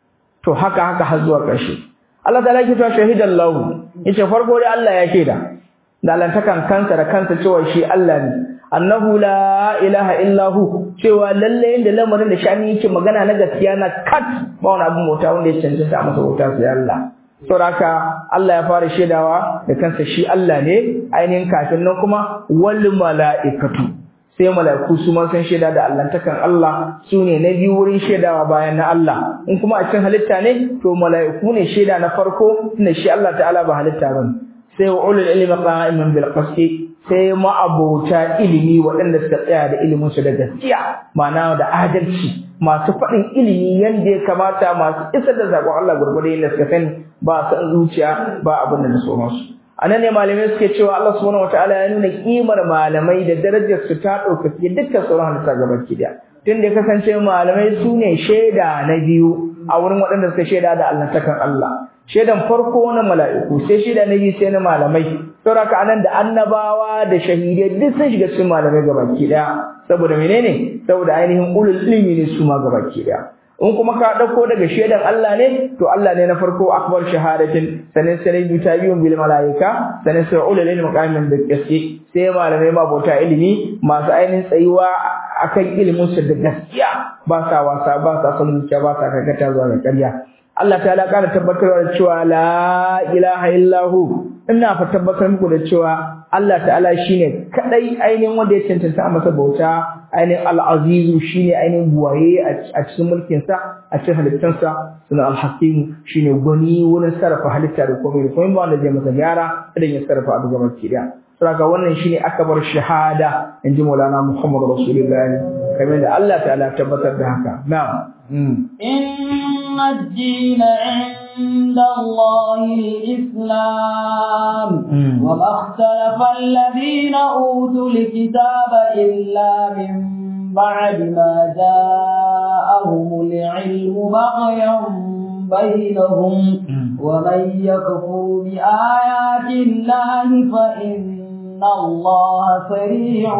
to haka haka har zuwa ƙarshe Allah ta laki ta shahidan lahu yace farko dai Allah ya shaida da lantakan kansa da kansa cewa shi Allah ne annahu la ilaha illa hu cewa lalle inda lamarin da shani yake magana na gaskiya na kat ba wani abin mota wanda ya cancanta a masa wuta sai Allah saboda Allah ya fara shaidawa da kansa shi Allah ne ainihin kafin nan kuma wal mala'ikatu sai mala'iku su ma san shaida da allantakan Allah su ne na biyu wurin shaidawa bayan na Allah in kuma a cikin halitta ne to mala'iku ne shaida na farko tunda shi Allah ta'ala ba halitta bane sai wa ulul ilmi qa'iman bil qisti sai ma'abota ilimi waɗanda suka tsaya da ilimin su da gaskiya ma'ana da adalci masu faɗin ilimi yanda ya kamata masu isar da zakon Allah gurgurde yadda suka sani ba san zuciya ba abin da so masu anan ne malamai suke cewa Allah subhanahu wataala ya nuna kimar malamai da darajar su ta ɗaukaki dukkan sauran halitta gabaki daya tun da ya kasance malamai su ne shaida na biyu a wurin waɗanda suka shaida da allantakan Allah shaidan farko na mala'iku sai shaida na biyu sai na malamai saboda anan da annabawa da shahidai duk sun shiga cikin malamai gabaki daya saboda menene saboda ainihin ulul ilmi ne su ma gabaki daya in kuma ka dauko daga shaidan Allah ne to Allah ne na farko akbar shahadatin sanin sai biyu ta biyun bil malaika sanin sai ulul ilmi qa'imin bil qisti sai malamai ma bauta ilimi masu ainihin tsayuwa akan ilimin su da gaskiya ba sa wasa ba sa son zuciya ba sa kakata zuwa ga ƙarya Allah ta'ala ƙara tabbatarwa da cewa la ilaha illahu ina fa tabbatar muku da cewa Allah ta'ala shine kadai ainihin wanda ya cancanta masa bauta ainihin al-azizu shine ainihin buwaye a cikin mulkin sa a cikin halittar sa sunan al-hakim shine gwani wurin sarrafa halitta da komai da komai ba wanda zai masa gyara idan ya sarrafa abu gaba ki daya saboda wannan shine akbar shahada inji Maulana Muhammad Rasulullahi kamar da Allah ta'ala tabbatar da haka na'am إن الدين عند الله الإسلام وما اختلف الذين أوتوا الكتاب إلا من بعد ما جاءهم العلم بغيا بينهم ومن يكفر بآيات الله فإن الله سريع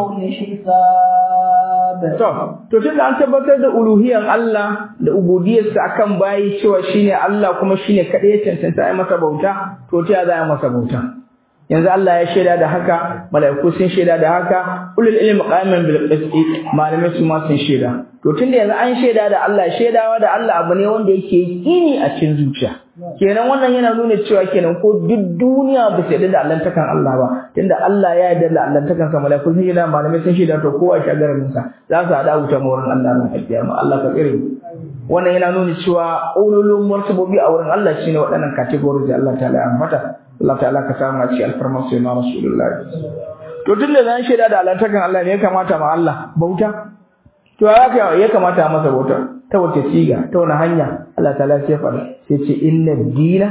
الحساب To, to tun da an tabbatar da uluhiyan Allah da ubudiyarsa akan bayi cewa shine Allah kuma shine kaɗai ya cancanta ai masa bauta, to ta za a masa bauta. yanzu Allah ya shaida da haka mala'iku sun shaida da haka ulul ilmi qa'iman bil qisti malamai su ma sun shaida to tunda yanzu an shaida da Allah shaidawa da Allah abu ne wanda yake yini a cikin zuciya kenan wannan yana nuna cewa kenan ko duk duniya ba su yarda da allantakan Allah ba tunda Allah ya yarda da allantakan sa malaiku sun yarda malamai sun shaida to kowa shi garin sa za su hada wuta wurin Allah ran alkiyama Allah ka tsare wannan yana nuna cewa ululun martabobi a wurin Allah shine waɗannan categories da Allah ta'ala ya ambata Allah ta'ala ka samu a cikin alfarmar sai na Rasulullahi to tunda zan shaida da allantakan Allah ne ya kamata ma Allah bauta to ya kamata masa bauta ta wace siga ta wani hanya Allah ta'ala sai faɗa sai ce inna dina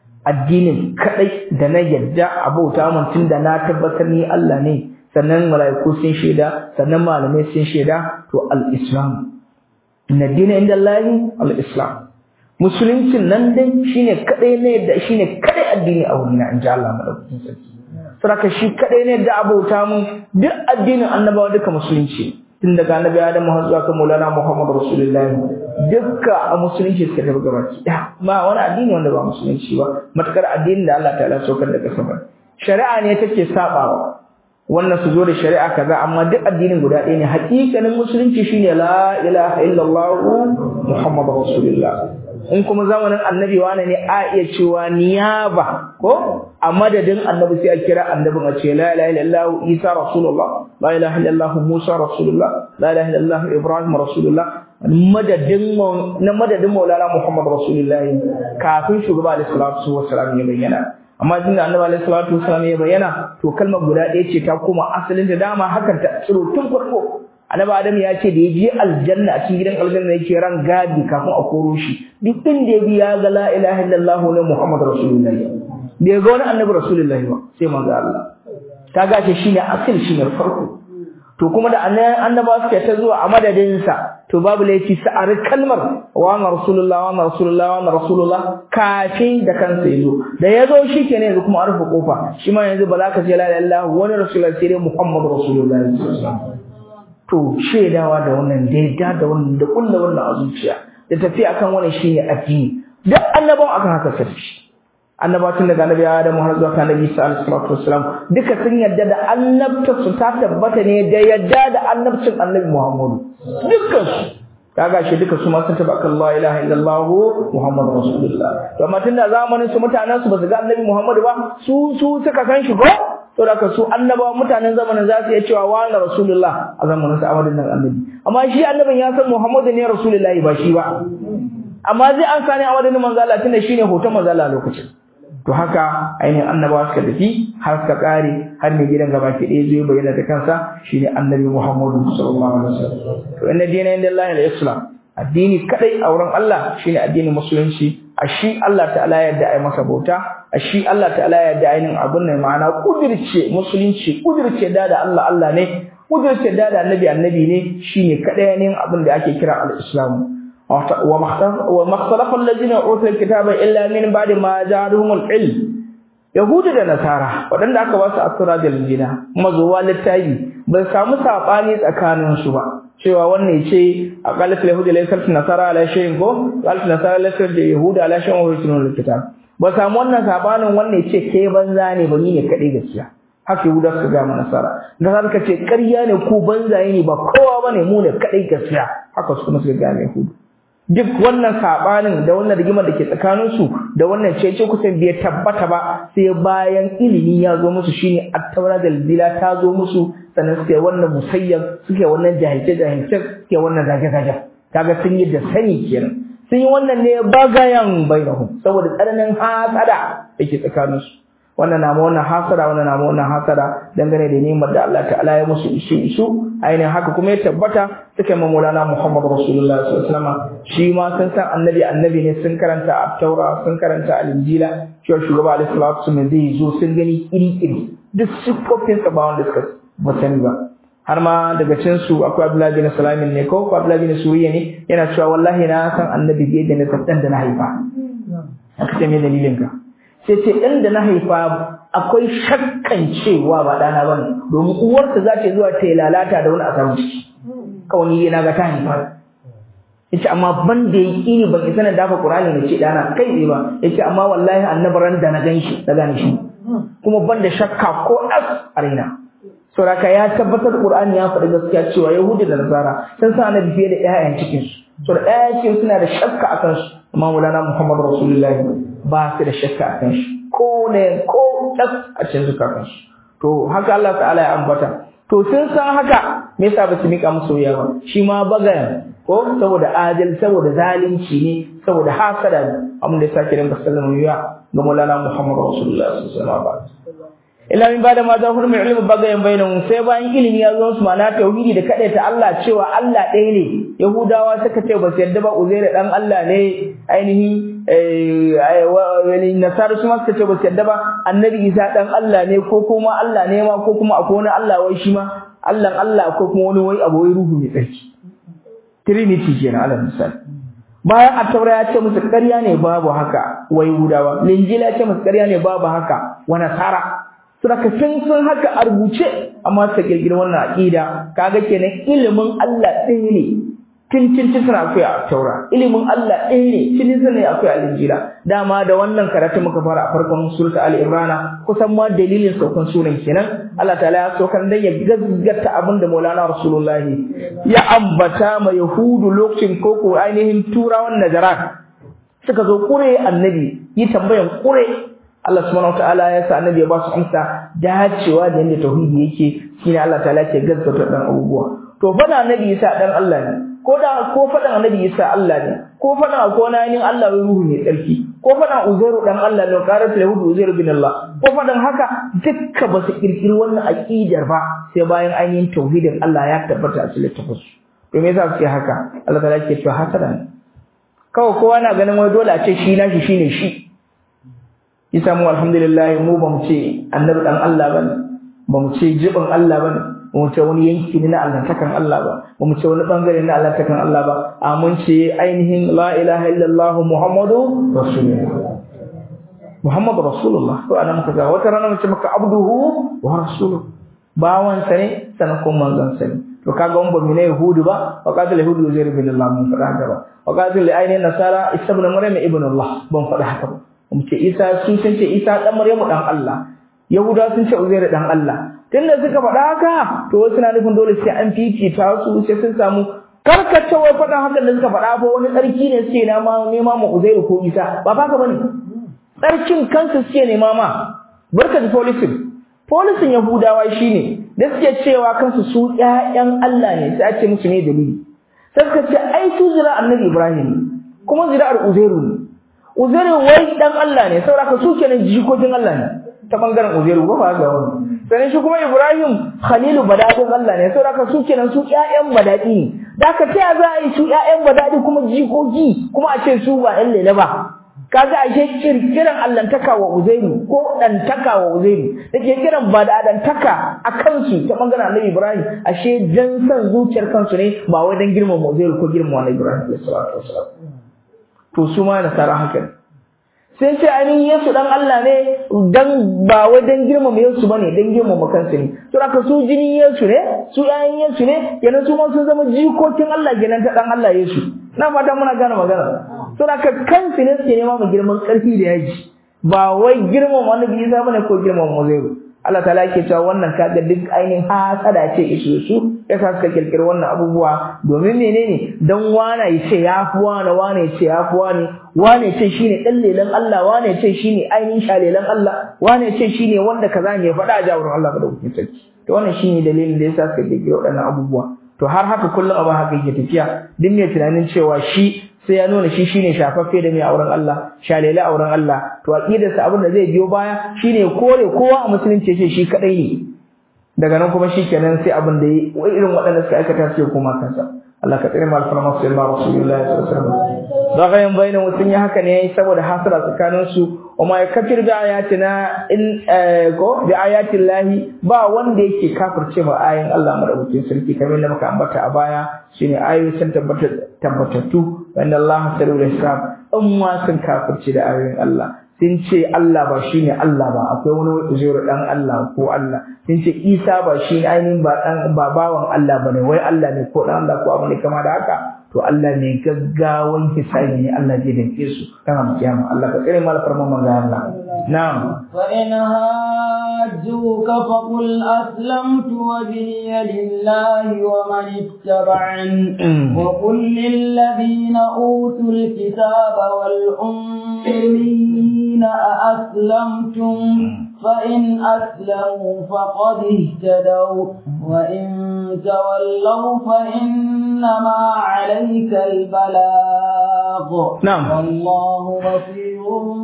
addinin kadai da na yadda a bauta mun tunda na tabbatar ni Allah ne sannan malaiku sun shaida sannan malamai sun shaida to al-islam inna dina inda Allah al-islam musuluncin nan dai shine kadai ne da shine kadai addini a wurin in ji Allah madaukakin sarki saboda shi kadai ne da abauta mun duk addinin annabawa duka musulunci tun daga annabi Adam har zuwa kan Maulana Muhammad Rasulullahi dukka a musulunci suka tafi gabaki ɗaya ba wani addini wanda ba musulunci ba matakar addinin da Allah ta'ala saukar da kasa ba shari'a ne take sabawa wannan su zo da shari'a kaza amma duk addinin guda ɗaya ne haƙiƙanin musulunci shine la ilaha illallah Muhammad Rasulullah in kuma zamanin annabi wane ne a iya cewa niyaba ko a madadin annabi sai a kira annabin a ce la ilaha illallah isa rasulullah la ilaha illallah musa rasulullah la ilaha illallah ibrahim rasulullah madadin na madadin maulana muhammad rasulullah kafin shugaba alaihi salatu wassalam ya bayyana amma tunda annabi alaihi salatu wassalam ya bayyana to kalmar guda ɗaya ce ta koma asalin da dama hakan ta tsiro tun farko annabi adam ya ce da ya je aljanna a cikin gidan aljanna yake ran gadi kafin a koro shi duk inda ya bi ya ga la ilaha illallah ne muhammad rasulullahi da ya ga wani annabi rasulullahi ba sai manzo Allah ta gace shine asil shine farko to kuma da annaba suke ta zuwa a madadin sa to babu laifi sa'ar kalmar wa na rasulullah wa na rasulullah wa na rasulullah kafin da kansa yazo da yazo shikenan yanzu kuma arfa kofa shi ma yanzu ba za ka ce la ilaha illallah wani rasulullahi sai dai muhammad rasulullahi sallallahu alaihi wasallam to shaidawa da wannan da yadda da wannan da kullu wannan a zuciya da tafi akan wannan shine addini duk annabawan akan haka sai annabawa tun daga annabi Adam har zuwa kan Annabi Isa alaihi salatu wassalam duka sun yadda da annabta su ta tabbata ne da yadda da annabcin Annabi Muhammad dukkan su kaga shi duka su ma sun tabbata Allah ilaha illallah Muhammad rasulullah to amma tunda zamanin su mutanen su ba su ga Annabi Muhammad ba su su suka san shi ko to da ka su annabawa mutanen zamanin za su iya cewa wa na rasulullah a zamanin sa amadin nan annabi amma shi annabin ya san muhammadu ne rasulullahi ba shi ba amma zai an sani a wadannan manzo Allah tunda shine hoton manzo Allah lokacin to haka ainihin annabawa suka tafi har suka kare har ne gidan gaba ke ɗaya zai bayyana da kansa shine annabi muhammadu sallallahu alaihi wasallam to inna dina inda Allah al-islam addini kadai a wurin Allah shine addinin musulunci a shi Allah ta'ala yadda ai masa bauta a shi Allah ta'ala yadda ainin abun ne ma'ana kudirce musulunci kudirce da da Allah Allah ne kudirce da da annabi annabi ne shine kadai ne abin da ake kira al-islam wa makhtalafa allazina utul kitaba illa min ba'di ma ja'ahum al-ilm yahudu da nasara wadanda aka ba su asura da linjina mazuwa littafi ba samu sabani tsakanin su ba cewa wannan ce a qalaf yahudi la yasal nasara ala shay'in ko qalaf nasara la yasal yahuda ala shay'in wa yutunul kitab ba samu wannan sabanin wannan ce ke banza ne ba ni ne kadai gaskiya haka yahuda suka ga nasara nasara suka ce ƙarya ne ku banzaye ne ba kowa bane mu ne kadai gaskiya haka su kuma suka ga yahudu duk wannan sabanin da wannan rigimar da ke tsakanin su da wannan cece kusan bai tabbata ba sai bayan ilimi ya zo musu shine at-taura da zila ta zo musu sannan suke wannan musayyar suke wannan jahilce jahilce suke wannan zage zage kaga sun yi da sani kenan sun yi wannan ne bagayan bainahum saboda tsananin hasada dake tsakanin su wannan na wannan hasada wannan na wannan hasada dangane da neman da Allah ta'ala ya musu isu isu ainihin haka kuma ya tabbata suka yi maulana Muhammad Rasulullah sallallahu alaihi wasallam shi ma sun san annabi annabi ne sun karanta at-taura sun karanta al-injila cewa shugaba alaihi salatu wasallam zai zo sun gani iri iri duk sifofin sa ba wanda suka ba sani ba har ma daga cikin su akwai Abdullahi bin Salamin ne ko Abdullahi bin Suriya ne yana cewa wallahi na san annabi bai da na san da na haifa aka ce me dalilin ka sai ce ɗan da na haifa akwai shakkan cewa ba ɗana ba ne domin uwarsa za ta zuwa ta yi lalata da wani a samu ciki kawai ni na ga ta haifa ya ce amma ban da ya ƙini ban isa na dafa ƙurani na ce ɗana kai tsaye ba ya ce amma wallahi annabaran da na gan shi na gane shi kuma banda shakka ko as a raina saboda ya tabbatar Qur'ani ya faɗi gaskiya cewa Yahudi da Nasara sun san annabi fiye da ƴaƴan cikin su to da ƴaƴan cikin suna da shakka akan su amma Maulana Muhammad Rasulullahi ba su da shakka akan shi ko ne ko tas a cikin zukatan su to haka Allah ta'ala ya ambata to sun san haka me yasa ba su mika musu wuya ba shi ma bagayan ko saboda adal saboda zalunci ne saboda hasada ne abin da ya sake rinka sallama wuya ga Maulana Muhammad Rasulullahi sallallahu alaihi wasallam illa min bada ma za hurmi ilmi bagayen bainahum sai bayan ilimi ya zo su mana tauhidi da ta Allah cewa Allah ɗaya ne yahudawa suka ce ba su yarda ba uzair dan Allah ne ainihin eh nasara su ma suka ce ba su yarda ba annabi isa dan Allah ne ko kuma Allah ne ma ko kuma akwai wani Allah wai shi ma Allah Allah ko kuma wani wai abu wai ruhu mai tsarki trinity kenan alal misali bayan attaura ya ce musu ƙarya ne babu haka wai yahudawa linjila ya ce musu ƙarya ne babu haka wa nasara Suraka sun sun haka a rubuce amma suka kirkiri wannan aqida kaga kenan ilimin Allah ɗaya ne tun tun tun suna akwai a taura ilimin Allah ɗaya ne tun tun ne akwai a linjila dama da wannan karatu muka fara a farkon surta al imrana kusan ma dalilin saukan sunan kenan Allah ta'ala ya saukan dan ya gaggata abin da Maulana Rasulullahi ya ambata ma Yahudu lokacin koko ainihin turawan Najaran suka zo kure annabi yi tambayan kure Allah subhanahu wataala ya sa annabi ya ba su amsa dacewa da yanda tauhidi yake shine Allah ta'ala ke gaskata dan abubuwa to fada annabi Isa dan Allah ne ko da ko fadan annabi Isa Allah ne ko fadan ko na yin Allah wai ruhu ne tsarki ko fadan Uzairu dan Allah ne qarat lahu Uzairu bin Allah ko fadan haka dukka ba su kirkiri wannan aqidar ba sai bayan ainihin tauhidin Allah ya tabbata a cikin tafsir to me yasa suke haka Allah ta'ala ke cewa hasada ne kawai kowa na ganin wai dole a ce shi nashi shine shi isa mu alhamdulillah mu ba mu ce annabi dan Allah bane ba mu ce jibin Allah bane ba mu ce wani yanki ne na allantakan Allah ba ba mu ce wani bangare na allantakan Allah ba a mun ce ainihin la ilaha illallah muhammadu rasulullah muhammadu rasulullah to ana muka ga wata rana mu ce maka abduhu wa rasuluhu bawan sa ne sanan kuma manzon sa ne to kaga mun ba mu ne yahudu ba wa qatil yahudu zai bin Allah mun faɗa haka ba wa qatil ainihin nasara isa ibn maryam ibn Allah ban faɗa haka ba mu ce Isa sun sun ce Isa dan Maryamu dan Allah Yahuda sun ce Uzair dan Allah tunda suka faɗa haka to wasu na nufin dole sai an fifita su sai sun samu karkacewar faɗin hakan da suka faɗa ba wani tsarki ne suke nema nema ma Uzair ko Isa ba ba ka bane tsarkin kansu suke nema ma barka da polisin polisin Yahudawa shine da suke cewa kansu su ƴaƴan Allah ne sai a ce musu ne dalili sai suka ce ai su zira annabi Ibrahim kuma zira'ar Uzairu ne Uzairu wai dan Allah ne saboda su kenan jikokin Allah ne ta bangaren Uzairu ba ba ga wani sanin shi kuma Ibrahim Khalilu badadin Allah ne saboda su kenan su ƴaƴan badadi ne da ka ta za a yi su ƴaƴan badadi kuma jikoki kuma a ce su ba ɗan lele ba kaga ashe kirkiran allantaka wa Uzairu ko dantaka wa Uzairu da ke kiran badadantaka a kansu ta bangaren Annabi Ibrahim ashe dan san zuciyar kansu ne ba wai dan girmama Uzairu ko girmama Annabi Ibrahim sallallahu alaihi wasallam to su ma nasara haka ne sai ce ainihin Yesu dan Allah ne dan ba wai dan girmama Yesu bane dan girmama kansu ne to aka su jini Yesu ne su ƴaƴan Yesu ne kenan su ma sun zama jikokin Allah kenan ta dan Allah Yesu na fata muna gane magana to aka kansu ne suke nema mu girman karfi da yaji ba wai girmama Annabi Isa bane ko girmama Uzairu Allah ta'ala yake cewa wannan kaga duk ainihin hasada ce isu su yasa suka kirkiri wannan abubuwa domin menene dan wana ya ce ya fi wana wana ya ce ya fi wani wane ya ce shine dan lelan Allah wane ya ce shine ainihin shalelan Allah wane ya ce shine wanda kaza ne ya faɗa a jawurin Allah ba da hukuncin sarki to wannan shine dalilin da yasa suka kirkiri waɗannan abubuwa to har haka kullum abin haka yake tafiya duk mai tunanin cewa shi sai ya nuna shi shine shafaffe da mai auren Allah shalele auren Allah to aqidarsa abin da zai biyo baya shine kore kowa a musulunci ce shi kadai ne daga nan kuma shikenan sai abin da irin waɗanda suka aikata su koma kansa Allah ka tsare mu alfarma su ma rasulullahi sallallahu alaihi wasallam ragayen bayanin mutun ya haka ne saboda hasara tsakanin su kuma ya kafir bi ayatina in ko bi ayatin lahi ba wanda yake kafirce ma ayin Allah madaukakin sarki kamar da muka ambata a baya shine ayoyi sun tabbata tabbatattu wanda Allah sarul hisab in ma sun kafirce da ayoyin Allah sun ce Allah ba shine Allah ba akwai wani uzairu dan Allah ko Allah sun ce Isa ba shine ainihin ba dan ba bawan Allah bane wai Allah ne ko dan Allah ko abin da kama da haka to Allah mai gaggawan hisabi ne Allah zai danke su kana kiyama Allah ka tsare mal farman manzo Allah na'am fa in hajjuka fa qul aslamtu wajhiya lillahi wa man ittaba'an wa qul lil ladina utul kitaba wal ummiyina aslamtum فإن أسلموا فقد اهتدوا وإن تولوا فإنما عليك البلاغ نعم والله بصير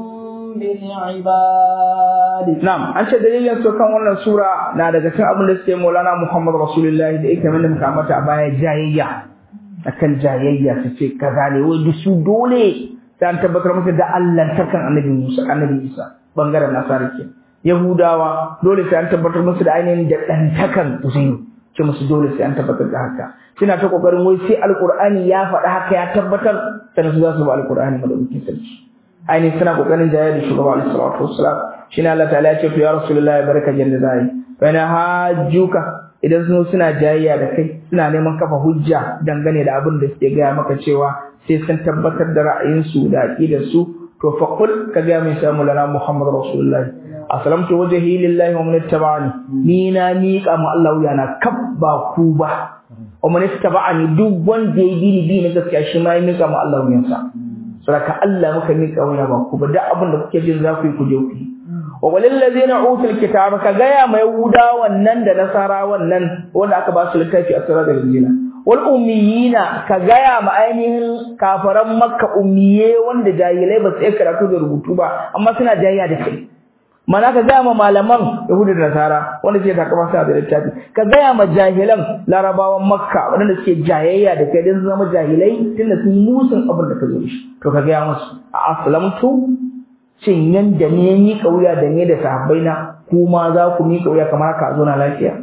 بالعباد نعم an ce dalilin su kan wannan sura na daga cikin abin da suke Maulana Muhammad Rasulullahi da yake mana muka mata a baya jayayya akan jayayya su ce kaza ne wai su dole sai an tabbatar musu da Allah takan Annabi Musa Annabi Isa bangaren Nasara ke Yahudawa dole sai an tabbatar musu da ainihin da ɗantakan Uzairu ce musu dole sai an tabbatar da haka suna ta kokarin wai sai alkur'ani ya faɗa haka ya tabbatar sannan su za su ba alkur'ani madaukakin sarki ainihin suna kokarin jaya da shugaba alaihi salatu wassalam shine Allah ta'ala ya ce to ya rasulullahi baraka jalla zai fa na hajjuka idan sun suna jayayya da kai suna neman kafa hujja dangane da abin da suke gaya maka cewa sai sun tabbatar da ra'ayinsu da aqidarsu to fa qul ka ga mai samu lana muhammad rasulullahi aslamtu wajhi lillahi wa man ittaba'ani ni na miƙa mu Allah wuya na kab ba ku ba wa man ittaba'ani duk wanda ya bi ni bi na gaskiya shi ma ya miƙa mu Allah wuyansa saboda Allah muka miƙa wuya ba ku ba duk abin da kuke jin za ku yi ku je ku yi wa walil ladina utul kitaba ka gaya ma yahuda wannan da nasara wannan wanda aka ba su littafi a sura da injila wal ummiyina ka gaya ma ainihin kafaran makka ummiye wanda jahilai ba su iya karatu da rubutu ba amma suna jayya da kai mana ka gaya ma malaman yahudu da nasara wanda suke takama suna da littafi ka gaya ma jahilan larabawan makka wanda suke jayayya da kai don zama jahilai tunda sun musun abin da ka zo shi to ka gaya musu a aslamtu shin yanda ne ni kauya da ne da sahabbai na kuma za ku mi kauya kamar haka zo na lafiya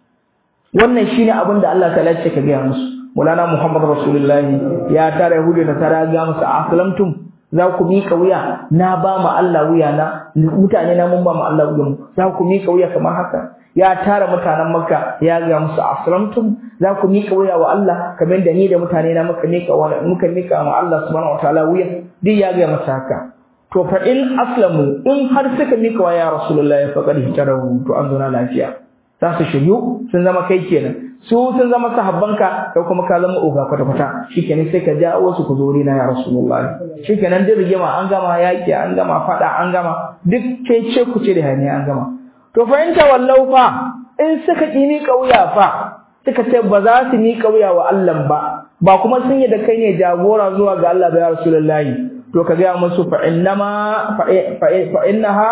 wannan shine abin da Allah ta lace ka gaya musu Maulana Muhammad Rasulullahi ya tara Yahudu da Nasara ga musu aslamtum za ku miƙa wuya na ba mu Allah wuya na mutane na mun ba mu Allah wuya mu za ku miƙa wuya kamar haka ya tara mutanen Makka ya ga musu aslamtum za ku miƙa wuya wa Allah kamar da ni da mutane na muka miƙa wa muka miƙa wa Allah subhanahu wataala wuya duk ya ga masa haka to fa in aslamu in har suka miƙa wa ya rasulullahi faqad hitarahu to an zauna lafiya za su shiryu sun zama kai kenan su sun zama sahabbanka kai kuma ka zama oga kwata kwata shikenan sai ka jawo su ku zo na ya rasulullahi shikenan duk rigima an gama yaki an gama fada an gama duk kai ce ku ce da hani an gama to fa in tawallau fa in suka ki ni kauya fa suka ce ba za su ni kauya wa Allah ba ba kuma sun yi da kai ne jagora zuwa ga Allah ba ya rasulullahi to ka ga musu fa innama fa innaha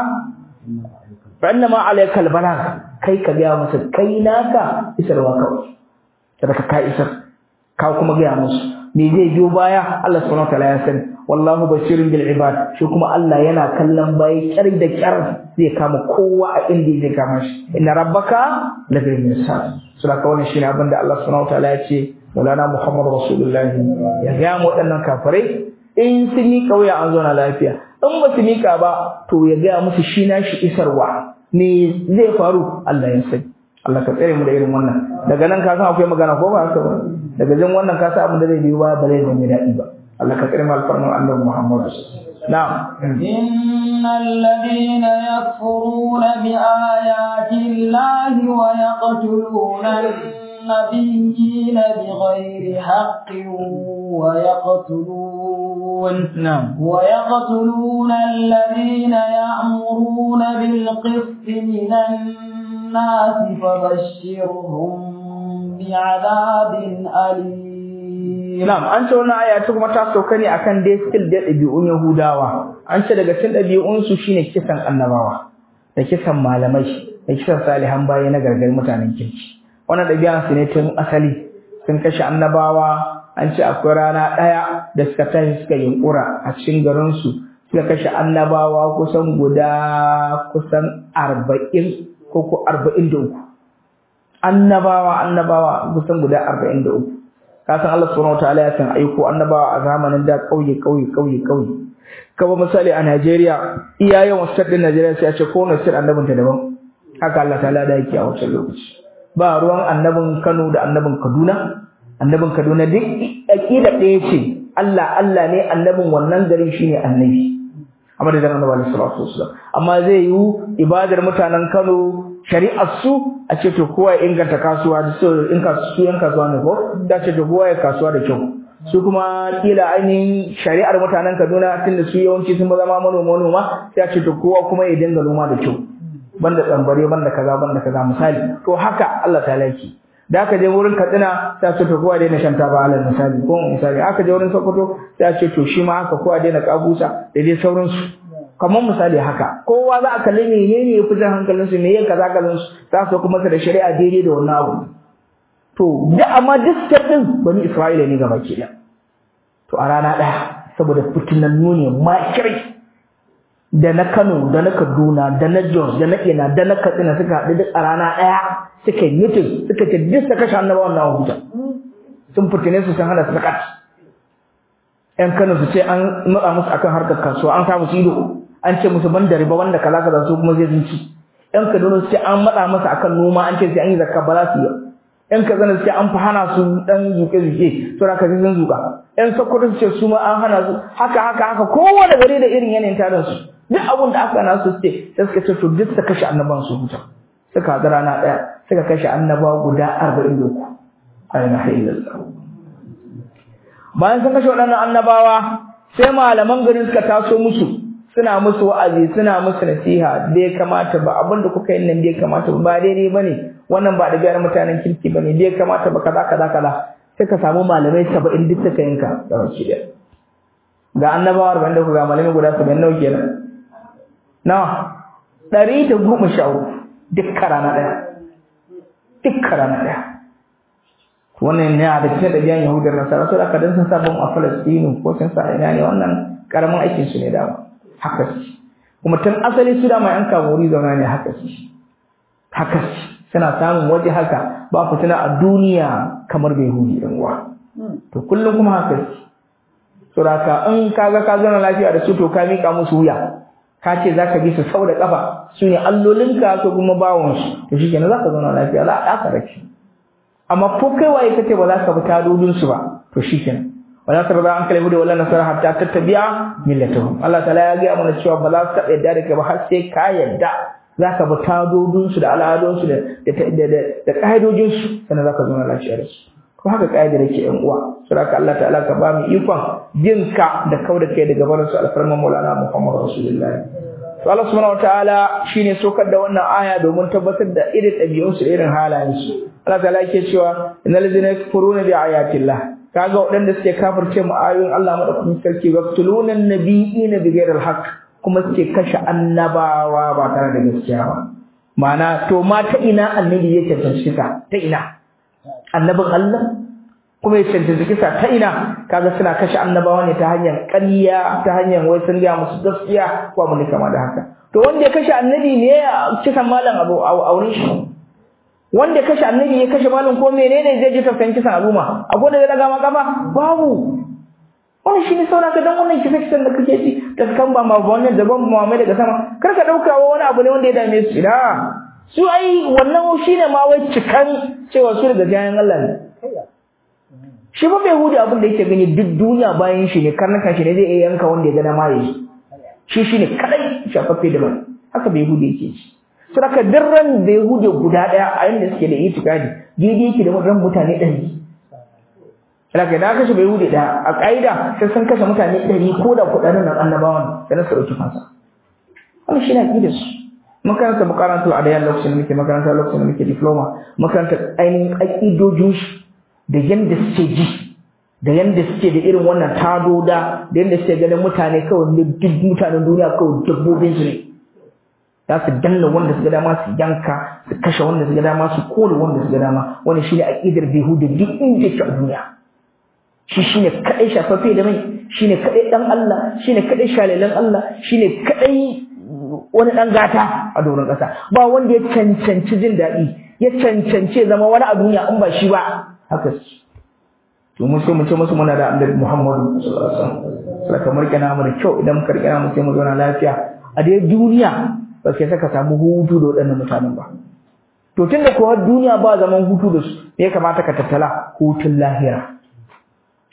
fa innama alaykal balagh kai ka gaya musu kai naka isarwa kawai sadaka ka isar ka kuma gaya musu me zai biyo baya Allah subhanahu wataala ya sani wallahu basirun bil ibad shi kuma Allah yana kallon bayi kyar da kyar zai kama kowa a inda zai kama shi inna rabbaka la bil mirsad sadaka wannan shine abin da Allah subhanahu wataala ya ce Maulana Muhammad Rasulullahi ya gaya mu waɗannan kafirai in sun yi kauya an zo na lafiya in ba su mika ba to ya gaya musu shi na shi isarwa me zai faru Allah ya sani Allah ka tsare mu da irin wannan daga nan ka san akwai magana ko ba haka ba daga jin wannan ka san abin da zai biyo ba ba zai zama daɗi ba Allah ka tsare mu alfarman Annabi Muhammad na'am innal ladina yakfuruna bi ayati llahi wa yaqtuluna النبيين بغير حق ويقتلون نعم ويقتلون الذين يأمرون بالقسط من الناس فبشرهم بعذاب أليم Na'am, an ce wannan aya ta kuma ta sauka ne akan dai skill da ɗabi'un Yahudawa. An ce daga cikin ɗabi'un su shine kisan annabawa, da kisan malamai, da kisan salihan bayi na gargar mutanen kirki. Wannan ɗabi'an su ne tun asali sun kashe annabawa an ce akwai rana ɗaya da suka tashi suka yunkura a cikin garinsu suka kashe annabawa kusan guda kusan arba'in ko ko arba'in da uku annabawa annabawa kusan guda arba'in da uku kasan Allah subhanahu wataala ya san aiko annabawa a zamanin da ƙauye ƙauye ƙauye ƙauye kaba misali a Najeriya iya yawan state din Najeriya sai a ce kowane state annabin ta daban haka Allah ta'ala da yake a wancan lokaci ba ruwan annabin Kano da annabin Kaduna annabin Kaduna duk aqida ɗaya ce Allah Allah ne annabin wannan garin shine annabi amma da annabi sallallahu alaihi wasallam amma zai yi ibadar mutanen Kano shari'ar su a ce to kowa ya inganta kasuwa da su in su yan kasuwa ne ko da ce to kowa ya kasuwa da kyau su kuma kila ainihin shari'ar mutanen Kaduna tunda su yawanci sun zama manoma manoma sai a ce to kowa kuma ya dinga noma da kyau banda tsambare banda kaza banda kaza misali to haka Allah ta laki da aka je wurin Katsina sai a ce to kowa daina shan taba alal misali ko misali aka je wurin Sokoto sai a ce to shi ma haka kowa daina kabusa da dai sauransu kamar misali haka kowa za a kalli menene ya fi jan hankalinsu me ya kaza kazan su za su kuma da shari'a daidai da wannan abu to da amma duk din bani Isra'ila ne gaba ke to a rana ɗaya saboda fitinannu ne makirai da na Kano da na Kaduna da na Jos da na Ina da na Katsina suka haɗu duk a rana ɗaya suka yi mutum suka ce duk suka kashe annabawan na huta sun fitine su sun hana su sakat ƴan Kano su ce an matsa musu akan harkar kasuwa an samu su ido an ce musu ban da riba wanda kaza kaza su kuma zai zinci ƴan Kaduna su ce an matsa masa akan noma an ce sai an yi zakka ba za su yi ƴan Katsina su ce an fi hana su dan zuke zuke to da kaji sun zuka ƴan Sokoto su ce su ma an hana su haka haka haka kowane gari da irin yanayin tarin su duk abin da aka na su ce sai suka ce to duk su kashe annaban su huta suka haɗu rana ɗaya suka kashe annaba guda arba'in da uku a ilaha illallah bayan sun kashe waɗannan annabawa sai malaman garin suka taso musu suna musu wa'azi suna musu nasiha bai kamata ba abin da kuka yi nan bai kamata ba daidai ba ne wannan ba da biyar mutanen kirki ba ne bai kamata ba kaza kaza kaza sai ka samu malamai saba'in duk suka yanka da wasu ɗaya ga annabawa arba'in da ku ga malamai guda saba'in nawa kenan nawa ɗari da goma sha uku dukka rana ɗaya dukka rana ɗaya wannan ne a da cikin ɗabi'an yahudar nasara su da aka dan sun sa bom a falastinu ko sun sa ina ne wannan karamin aikin su ne dama haka su kuma tun asali su dama yan kamori zauna ne haka su haka su suna samun waje haka ba fitina a duniya kamar bai hudi ɗan uwa to kullum kuma haka su saboda in kaga ka zauna lafiya da su to ka mika musu wuya ka ce za ka bi su sau da ƙafa su ne allolinka ko kuma bawansu to shi kenan za ka zauna lafiya za a ɗaka da shi amma ko kai waye kace ba za ka bi tadodinsu ba to shi kenan wala tarda an kalmu da wala nasara hatta tattabi'a millatahum Allah ta'ala ya ga mana cewa ba za su taɓa yadda da kai ba har sai ka yadda za ka bi tadodinsu da al'adunsu da da ƙa'idojinsu sannan za ka zauna lafiya da su ko haka ƙa'idar yake ƴan uwa saboda Allah ta'ala ka ba mu ikon jin ka da kau da kai daga barin su alfarman Maulana Muhammad Rasulullah to Allah subhanahu wataala shine sokar da wannan aya domin tabbatar da irin ɗabi'un su da irin halayen su Allah ta'ala yake cewa innal ladzina yakfuruna bi ayatillah kaga waɗanda suke kafirce mu ayoyin Allah madaukakin sarki waqtuluna nabiyina bi ghairi alhaq kuma suke kashe annabawa ba tare da gaskiya ba ma'ana to ma ta ina annabi yake tantance ta ina annabin Allah kuma ya cancanci kisa ta ina kaga suna kashe annabawa ne ta hanyar ƙarya ta hanyar wai sun ga musu gaskiya ko abin da kama da haka to wanda ya kashe annabi ne ya kisan malam abu a wurin shi wanda ya kashe annabi ya kashe malam ko menene zai ji tafsirin kisan al'umma akwai da zai daga maka ba babu wannan shine sauna ka dan wannan kisa kisan da kake ci da kan ba ma wannan da ban ma mai daga sama kar ka dauka wani abu ne wanda ya dame su da su ai wannan shine ma wai cikan cewa su daga jayan Allah ne shi ba bai hudu abin da yake gani duk duniya bayan shi ne karnuka shi ne zai iya yanka wanda ya ga dama yayi shi shine kadai shafaffe da mai haka bai hudu yake shi su raka dirran da ya hudu guda daya a yanda suke da itikadi daidai yake da ran mutane ɗari Laka da kashe bai hudu da a ƙa'ida sai sun kashe mutane ɗari ko da kuɗaɗen nan annabawan da na su ɗauki fansa. Wannan shi ne aƙidar su. makaranta makarantu a dayan lokacin da muke makaranta lokacin da muke diploma makaranta ainihin aƙidojin shi da yanda suke ji da yanda suke da irin wannan tadoda da yanda suke ganin mutane kawai ne duk mutanen duniya kawai dabbobin su ne za su danna wanda su ga dama su yanka su kashe wanda su ga dama su kore wanda su ga dama wannan shine aqidar bihuda duk inda yake a duniya shi shine kadai shafaffe da mai shine kadai dan Allah shine kadai shalilan Allah shine kadai wani ɗan gata a doron ƙasa ba wanda ya cancanci jin daɗi ya cancanci zama wani a duniya in ba shi ba haka su to mun sai mu ce musu muna da annabi Muhammadu sallallahu alaihi wasallam kamar kana mu da kyau idan muka rikana mu sai mu zauna lafiya a dai duniya ba sai saka samu hutu da waɗannan mutanen ba to tunda ko duniya ba zaman hutu da su me ya kamata ka tattala hutun lahira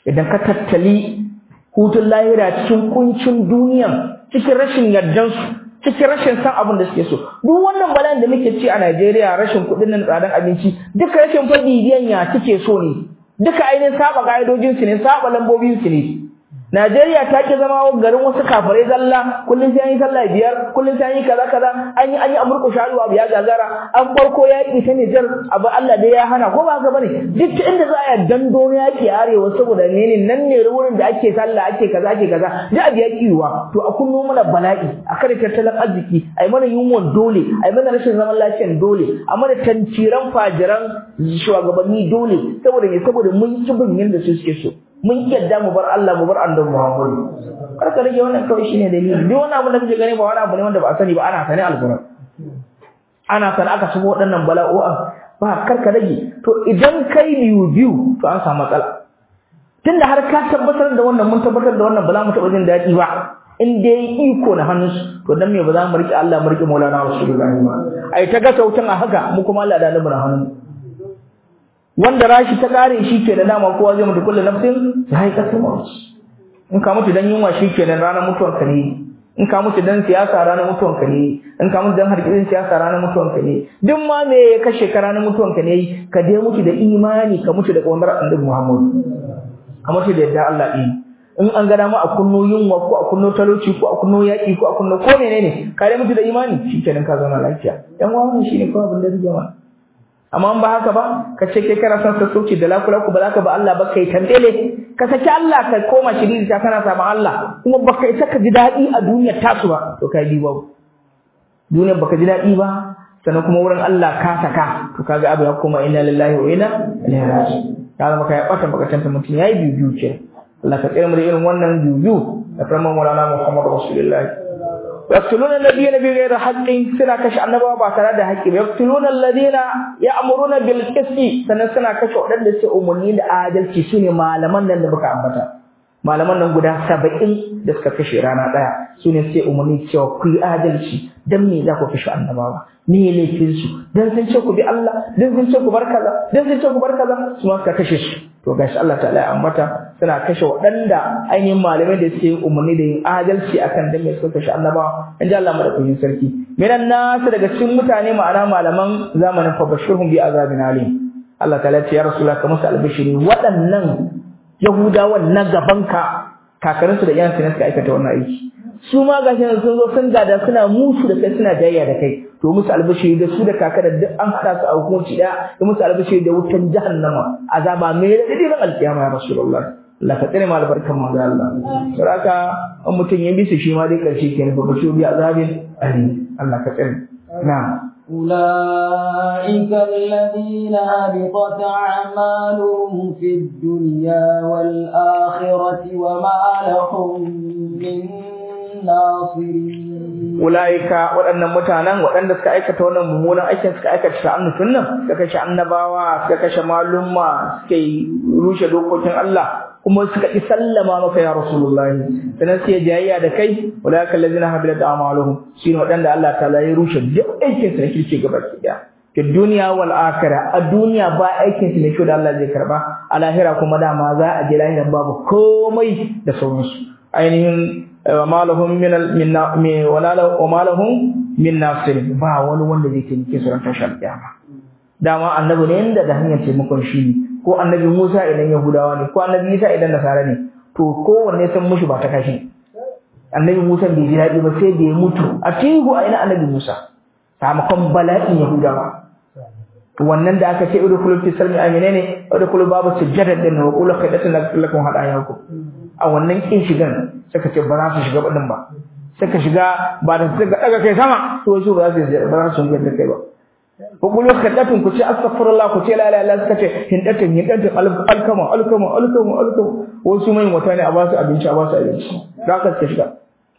idan ka tattali hutun lahira cikin kuncin duniyan cikin rashin yardansu cikin rashin san abin da suke so duk wannan bala'in da muke ci a Najeriya rashin kuɗin nan tsadan abinci duka rashin fadidiyan ya suke so ne duka ainihin saba ka'idojin su ne saba lambobin su ne Najeriya ta ki zama garin wasu kafirai zalla kullun sai an yi sallah biyar kullun sai an yi kaza kaza an yi an yi amurku sharu abu ya gagara an farko yaƙi ta Nijar abu Allah dai ya hana ko ba haka bane duk inda za a dando yaƙi arewa saboda ne nan ne wurin da ake sallah ake kaza ake kaza da abu ya kiwa to a kunno mana bala'i a kare tattalin arziki a yi mana yunwan dole a yi mana rashin zaman lafiyan dole a mana tantiran fajiran shugabanni dole saboda ne saboda mun ki bin yanda su suke so mun yadda mu bar Allah mu bar annabi Muhammad kar ka rage wannan kawai shine dalili duk wani abu da kake gani ba wani abu ne wanda ba a sani ba ana sani alquran ana sani aka shigo waɗannan bala'o'an ba kar ka rage to idan kai biyu biyu to an samu matsala tunda har ka tabbatar da wannan mun tabbatar da wannan ba za mu taɓa jin daɗi ba in dai iko na hannunsu to dan me ba za mu riƙe Allah mu riƙe Maulana Rasulullahi ba ai ta ga sautin a haka mu kuma Allah da annabi na hannun wanda rashi ta kare shi ke da dama kowa zai mutu kullu nafsin za'iqatul maut in ka mutu dan yunwa shi ke da ranar mutuwar ka ne in ka mutu dan siyasa ranar mutuwar ka ne in ka mutu dan harkitsin siyasa ranar mutuwar ka ne duk ma me ya kashe ka ranar mutuwar ka ne ka dai mutu da imani ka mutu da kawar annabi Muhammad ka mutu da yadda Allah ɗin in an gada ma a kunno yunwa ko a kunno talauci ko a kunno yaƙi ko a kunno ko menene ka dai mutu da imani shikenan ka zauna lafiya dan wannan shine kawai abin da zai jama'a amma in ba haka ba ka ce kai kana son sassauci da lakulaku ba za ka ba Allah ba kai tantele ka saki Allah ka koma shiriri ta kana samun Allah kuma ba kai saka ji daɗi a duniyar tasu ba to kai bi babu duniyar baka ji daɗi ba sannan kuma wurin Allah ka saka to kaga abu ya koma inna lillahi wa inna ilaihi raji'un ya zama kai bata baka tanta mutum yayi biyu biyu ke Allah ka tsare mu da irin wannan biyu biyu da farman Maulana Muhammad Rasulullahi يقتلون الذين بغير حق سنا كش annaba ba tare da haƙƙi ba yaqtuluna alladhina ya'muruna bil qisti sanan suna kashe wadanda su umarni da adalci shine malaman nan da muka ambata malaman nan guda 70 da suka kashe rana daya sune sai umarni cewa ku yi adalci dan me za ku kashe annabawa me laifin su dan sun ce ku bi Allah dan sun ce ku bar kaza dan sun ce ku bar kaza su ma suka kashe su to gashi Allah ta'ala ya ambata suna kashe waɗanda ainihin malamai da suke umarni da yin adalci akan dan me suka kashe annabawa in ji Allah madaukakin sarki minan nasu daga cikin mutane ma'ana malaman zamanin fa bashirhum bi azabin alim Allah ta'ala ya ce ya rasulullah ka musu albishiri waɗannan yahudawan na gabanka kakarinsu da iyansu ne suka aikata wannan aiki su ma gashi sun zo sun gada suna musu da kai suna jayya da kai to musu albishiri da su da kaka da duk an hada su a hukunci da da musu albishiri da wutan jahannama azaba mai radadi ran alkiyama ya rasulullah Allah ka tsare mu albarkan manzo Allah saboda an mutum ya bisu shi ma dai karshe kenan fa bashu bi azabin ali Allah ka tsare na'am أولئك الذين هبطت أعمالهم في الدنيا والآخرة وما لهم من ناصرين ulaika waɗannan mutanen waɗanda suka aikata wannan mummunan aikin suka aikata sha'anin sunnan suka kashe annabawa suka kashe malumma suka yi rushe dokokin Allah kuma suka ki sallama maka ya rasulullahi sanan sai jayayya da kai ulaika allazina habilat a'maluhum shine waɗanda Allah ta'ala ya rushe duk aikin su da kirki gaba ɗaya fi duniya wal akhirah a duniya ba aikin su ne shi da Allah zai karba a lahira kuma dama za a je lahiran babu komai da sauransu ainihin وما لهم من من ولا وما لهم من ناصر ba wani wanda zai taimake su ran tashar kiyama dama annabi ne inda da hanyar taimakon shi ne ko annabi Musa idan Yahudawa ne ko annabi Isa idan Nasara ne to kowanne san mushi ba ta kashi annabi Musa bai ji daɗi ba sai da ya mutu a tihu a ina annabi Musa sakamakon bala'in Yahudawa wannan da aka ce udkhulu fi salmi amine ne udkhulu babu sujjada din wa qulu khaydatun lakum hadayakum a wannan kin shigan suka ce ba za su shiga badin ba suka shiga ba da suka daga kai sama to su ba za su ba za su shiga da kai ba ko kullu khaydatun ku ce astaghfirullah ku ce la ilaha illallah suka ce hindatun hindatun alkama alkama alkama alkama wasu mai mutane a ba su abinci a ba su abinci da ka suka shiga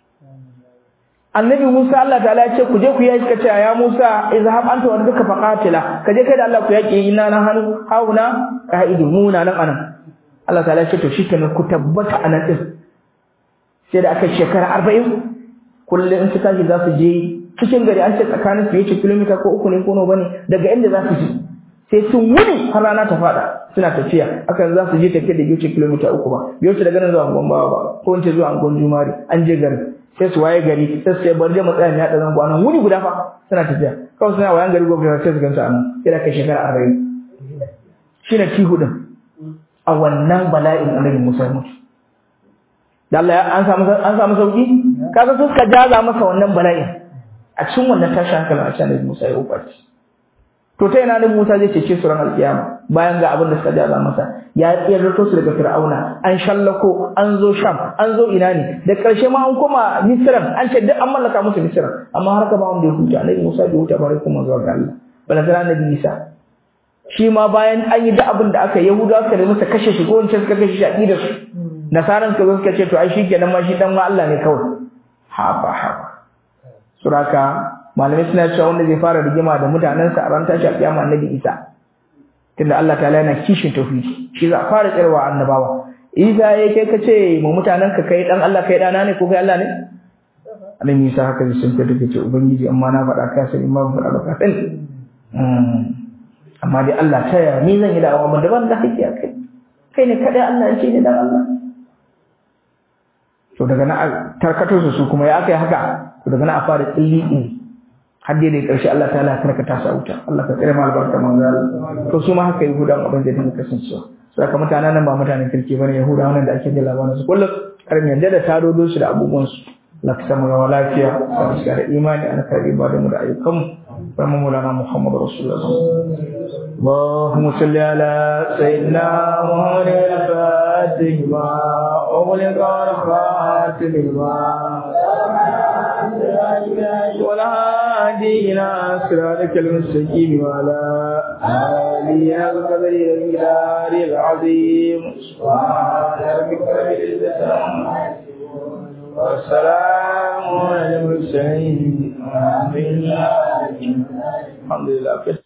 annabi Musa Allah ta'ala ya ce ku je ku yi suka ce ya Musa izhab anta wa rabbuka faqatila ka je kai da Allah ku yake ina na hannu hauna qa'idu muna nan anan Allah ta'ala ya ce to shikenan ku tabbata anan din sai da aka shekara 40 kullum in suka ji za su je cikin gari an ce tsakanin su yace kilomita ko uku ne ko nawa bane daga inda za su ji sai sun wuni har rana ta fada suna tafiya akan za su je tafiya da wuce kilomita uku ba biyo su daga nan zuwa angon bawa ba ko in ce zuwa angon jumari an je gari sai su waye gari sai su sai bar je matsaya ne haɗa zango anan wuni guda fa suna tafiya kawai suna wayan gari gobe sai su gansu anan sai da kai shekara arba'in shine tihu din a wannan bala'in annabi Musa ya mutu da Allah an samu an samu sauki kaga su suka jaza masa wannan bala'in a cikin wannan tashi hankalin a cikin annabi Musa ya ubaci to ta ina annabi Musa zai cece su ran alkiyama bayan ga abin da suka jaza masa ya tsirrato su daga Fir'auna an shallako an zo Sham an zo ina ne da karshe ma an koma Misran an ce duk an mallaka musu Misran amma har ka ba wanda ya huta annabi Musa bai huta bare kuma zuwa ga Allah bala tana annabi Isa shi ma bayan an yi duk abin da aka Yahudawa suka nemi su kashe shi ko wancan suka kashe shi a da su nasaran suka zo suka ce to ai shikenan ma shi dan ma Allah ne kawai haba haba suraka malamai suna cewa wanda zai fara rigima da mutanensa a ran tashi a kiyama annabi Isa tunda Allah ta'ala yana kishin tauhidi shi za a fara tsirwa annabawa Isa ya kai ka ce mu mutanen ka kai dan Allah kai dana ne ko kai Allah ne annabi Isa haka zai sun fita ce ubangiji amma na faɗa ka sani ma ban faɗa ba ka sani amma dai Allah ta yaya ni zan yi da'awa ban da ban da haƙƙi a kai kai ne kadai Allah ya ce ni dan Allah to daga na tarkato su kuma ya aka yi haka to daga na a fara tsilli har dai da karshe Allah ta'ala ya karkata sa wuta Allah ka tsare mu albarka manzo to su ma haka yahuda abin da dinka kasancewa sai ka mutanen nan ba mutanen kirki bane yahuda wannan da ake da labarin su kullum karin yanda da tarodo su da abubuwan su Allah ka samu gawa lafiya ka shiga da imani an karbi ba da mu da ayyukan mu kuma mulana Muhammad Rasulullah اللهم صل على سيدنا محمد الفاتح ما أغلق الخاتم ما والهادي إلى صراطك المستقيم وعلى آله القدر والمقدار العظيم سبحان ربك رب العزة عما يصفون والسلام على المرسلين الحمد لله الحمد لله